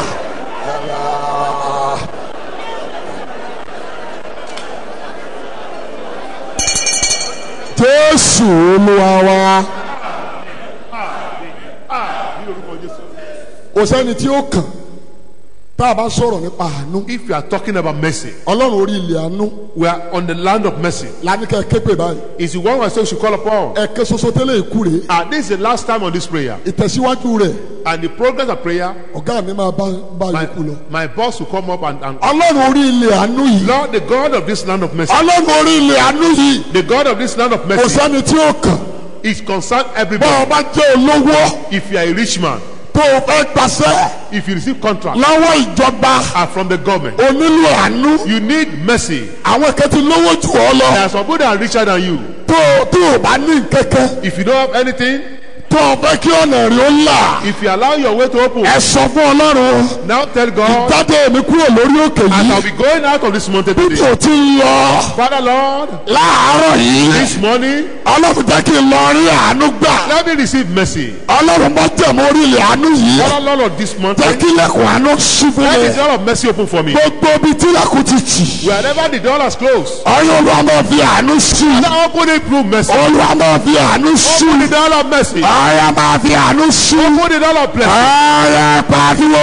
jésù olúwa wa kò sẹ́ni tí ó kàn tá a bá sọ̀rọ̀ nípa àánú
If you are talking about mercy,
ọlọ́run orí ilẹ̀ àánú
we are on the land of mercy.
lánìkẹ́ képe báyìí
Is the one I say we should call upon.
ẹ̀kẹ́ soso tẹ́lẹ̀ ikú rèé
And this is the last time on this prayer.
ìtẹ̀síwájú rẹ̀
And the progress of prayer,
ọ̀gá mi máa bá bá
my,
yòókù lọ.
my boss will come up and, and
ọlọ́run orí ilẹ̀ àánú yìí
Lord, the God of this land of mercy,
ọlọ́run orí ilẹ̀ àánú yìí
the God of this land of
kò
mercy
sẹ́ni tí ó kàn
is concerned
bọ́ ọ
everybody.
bá jẹ́ olówó
If you are a rich man,
tó o fẹ́ gbàṣẹ́
if you receive contract
lọ́wọ́ ìjọba
are from the government,
o nílò àánú
you need mercy.
àwọn kan ti lówó jù ọ lọ
There are some people that are richer than you.
tó o tó o bá ní kẹ́kẹ́
If you don't have anything,
tó o fẹ́ kí ọ̀nà rí ó là
if you allow your way to open,
ẹ sọ fún ọlọ́run
now tell God,
jáde mi kúrò lórí òkè
as
yìí
I'll be going out of this mountain
bí
today.
kò ti ń lọ
Father Lord,
láàárọ̀ yìí
this morning,
ọlọ́run jẹ́ kí n lọ rí àánú gbà
let me receive mercy.
ọlọ́run bá tẹ̀ mọ́ orí ilẹ̀ àánú yìí
Father Lord of this
jẹ́
mountain,
kí ilẹ̀kùn àánú ṣí fún
let
mi
the door of mercy open for me.
gbogbo ibi tí ilẹ̀kùn ti tì
Wherever the door is closed,
ọyọ́ olúwa máa fi àánú ṣí
Father, open it through mercy.
olúwa máa fi àánú ṣí
Open the door of mercy.
ọyọ́ máa fi àánú ṣí
Open the door of blessing.
ọyọ́ pàdúró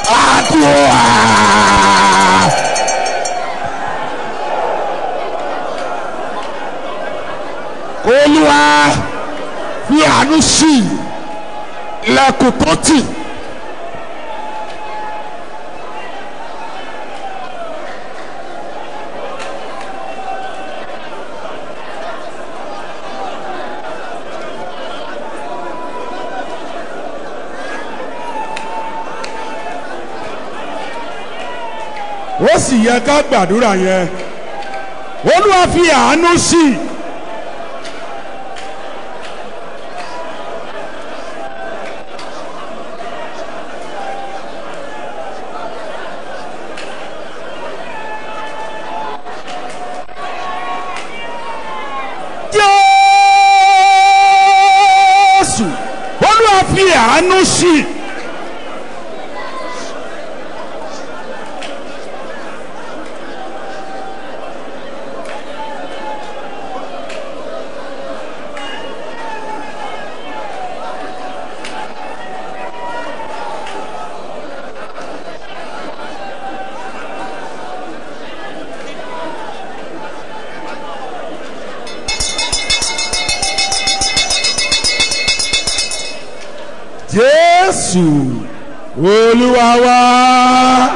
àdúrà. olúwa fi àánú ṣí ilẹ̀kùn tó tì.
ó sì yẹ ká gbàdúrà yẹn olúwa fi àánú sí i. jésù olúwa fi àánú sí i. jésù olúwa wá.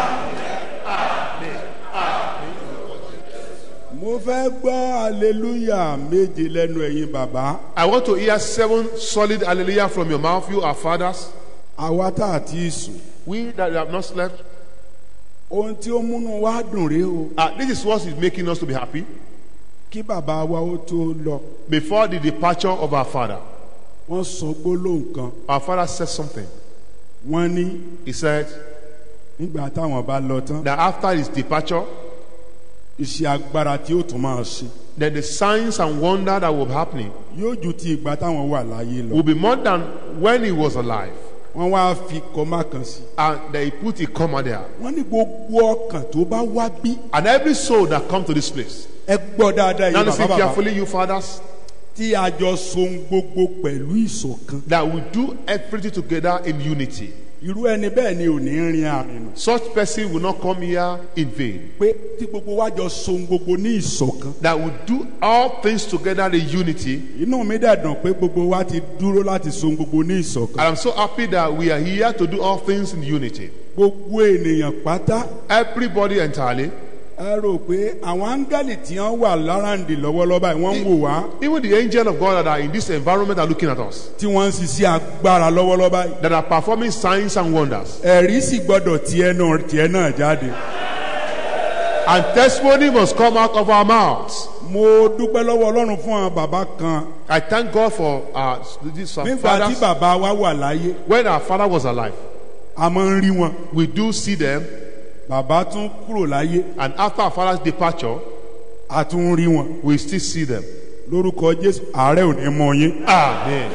mo fẹ́ gbọ́ aleluya méje lẹ́nu ẹ̀yin bàbá
I want to hear seven solid hallelujah from your mouth, you our fathers.
àwa tá a ti sùn
We that have not slept.
ohun tí ó múnú wa dùn rèé o
Uh, this is what is making us to be happy.
kí bàbá wa ó tó lọ
Before the departure of our father,
wọ́n sọ gbólóhùn kan
our father said something.
wọ́n ní
He said
nígbà táwọn bá lọ tán
that after his departure,
iṣẹ́ agbára tí ó tún máa ṣe
then the signs and wonder that will be happening
yóò ju ti ìgbà táwọn wà láyé lọ
will be more than when he was alive.
wọ́n wá fi kọ́má kan sí
And they put a comma there.
wọ́n ní gbogbo ọkàn tó bá wá bí
And every soul that come to this place.
ẹ gbọ́ dáadáa
Now
yìí
listen
bàbá bàbá
carefully, you fathers,
tí a jọ so ohun gbogbo pẹ̀lú ìṣọ̀kan
that we do everything together in unity.
irú ẹni bẹ́ẹ̀ ni ò ní rin àrìn nù
Such person will not come here in vain.
pé tí gbogbo wa jọ so ohun gbogbo ní ìṣọ̀kan
That we do all things together in unity.
inú mi dẹ̀ dùn pé gbogbo wa ti dúró láti so ohun gbogbo ní ìṣọ̀kan
And I'm so happy that we are here to do all things in unity.
gbogbo ènìyàn pátá
Everybody entirely,
ẹ rò pé àwọn áńgẹ́lì tí wọ́n wà láràǹdì lọ́wọ́lọ́wọ́ báyìí wọ́n ń wò wá
even the angel of God that are in this environment are looking at us,
tí wọ́n ń ṣiṣẹ́ agbára lọ́wọ́lọ́wọ́ báyìí
that are performing signs and wonders.
ẹ̀rí sì gbọ́dọ̀ tiẹ̀ náà tiẹ̀ náà jáde.
And testimony must come out of our mouths.
mo dúpẹ́ lọ́wọ́ ọlọ́run fún àwọn bàbá kan
I thank God for our, these our
nígbà tí
fathers.
bàbá wa wà láyé
When our father was alive,
a máa ń rí wọn
we do see them.
bàbá tún kúrò láyé
And after our father's departure,
a tún ń rí wọn
we still see them.
lórúkọ jésù ààrẹ ò ní mọ yín
Amen.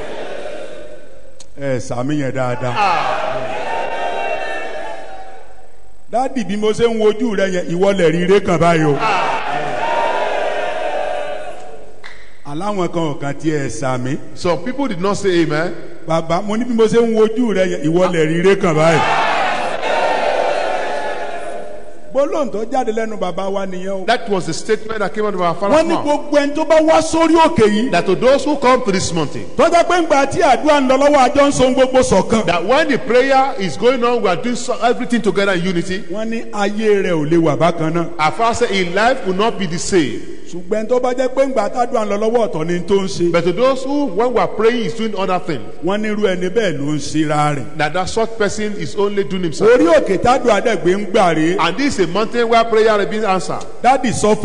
ẹ sàmì yẹn dáadáa. dádì bí mo ṣe ń wojú rẹ yẹn ìwọlẹ̀ rire kan báyìí o. aláwọn kan ò kàn tiẹ̀ sàmì
Some people did not say amen.
bàbá mo ní bí mo ṣe ń wojú rẹ yẹn ìwọ lè rí ire kan báyìí. gbólóhùn tó jáde lẹ́nu bàbá wa nìyẹn o.
That was the statement that came out of our
wọ́n
father's
ní
mouth.
gbogbo ẹni tó bá wá sórí òkè yìí.
That to those who come to this mountain,
tọ́jà pé ńgbà tí àdúrà ń lọ lọ́wọ́ àjọ ń so ohun gbogbo ṣọ̀kan.
that when the prayer is going on, we are doing so- everything together in unity.
wọ́n ní ayé rẹ̀ ò lè wà bákan náà.
Our father said, in life will not be the same.
ṣùgbọ́n tó bá jẹ́ pé ńgbà tádùá ń lọ lọ́wọ́ ọ̀tọ̀ ni tó ń ṣe.
But to those who, when we are praying, is doing other things,
wọ́n ní irú ẹni bẹ́ẹ̀ ló ń ṣera rẹ̀.
that that short person is only doing himself.
orí òkè tádùá dẹ̀gbẹ́ ń gbà rèé.
And this is a mountain where prayer is being answered.
dádì sọ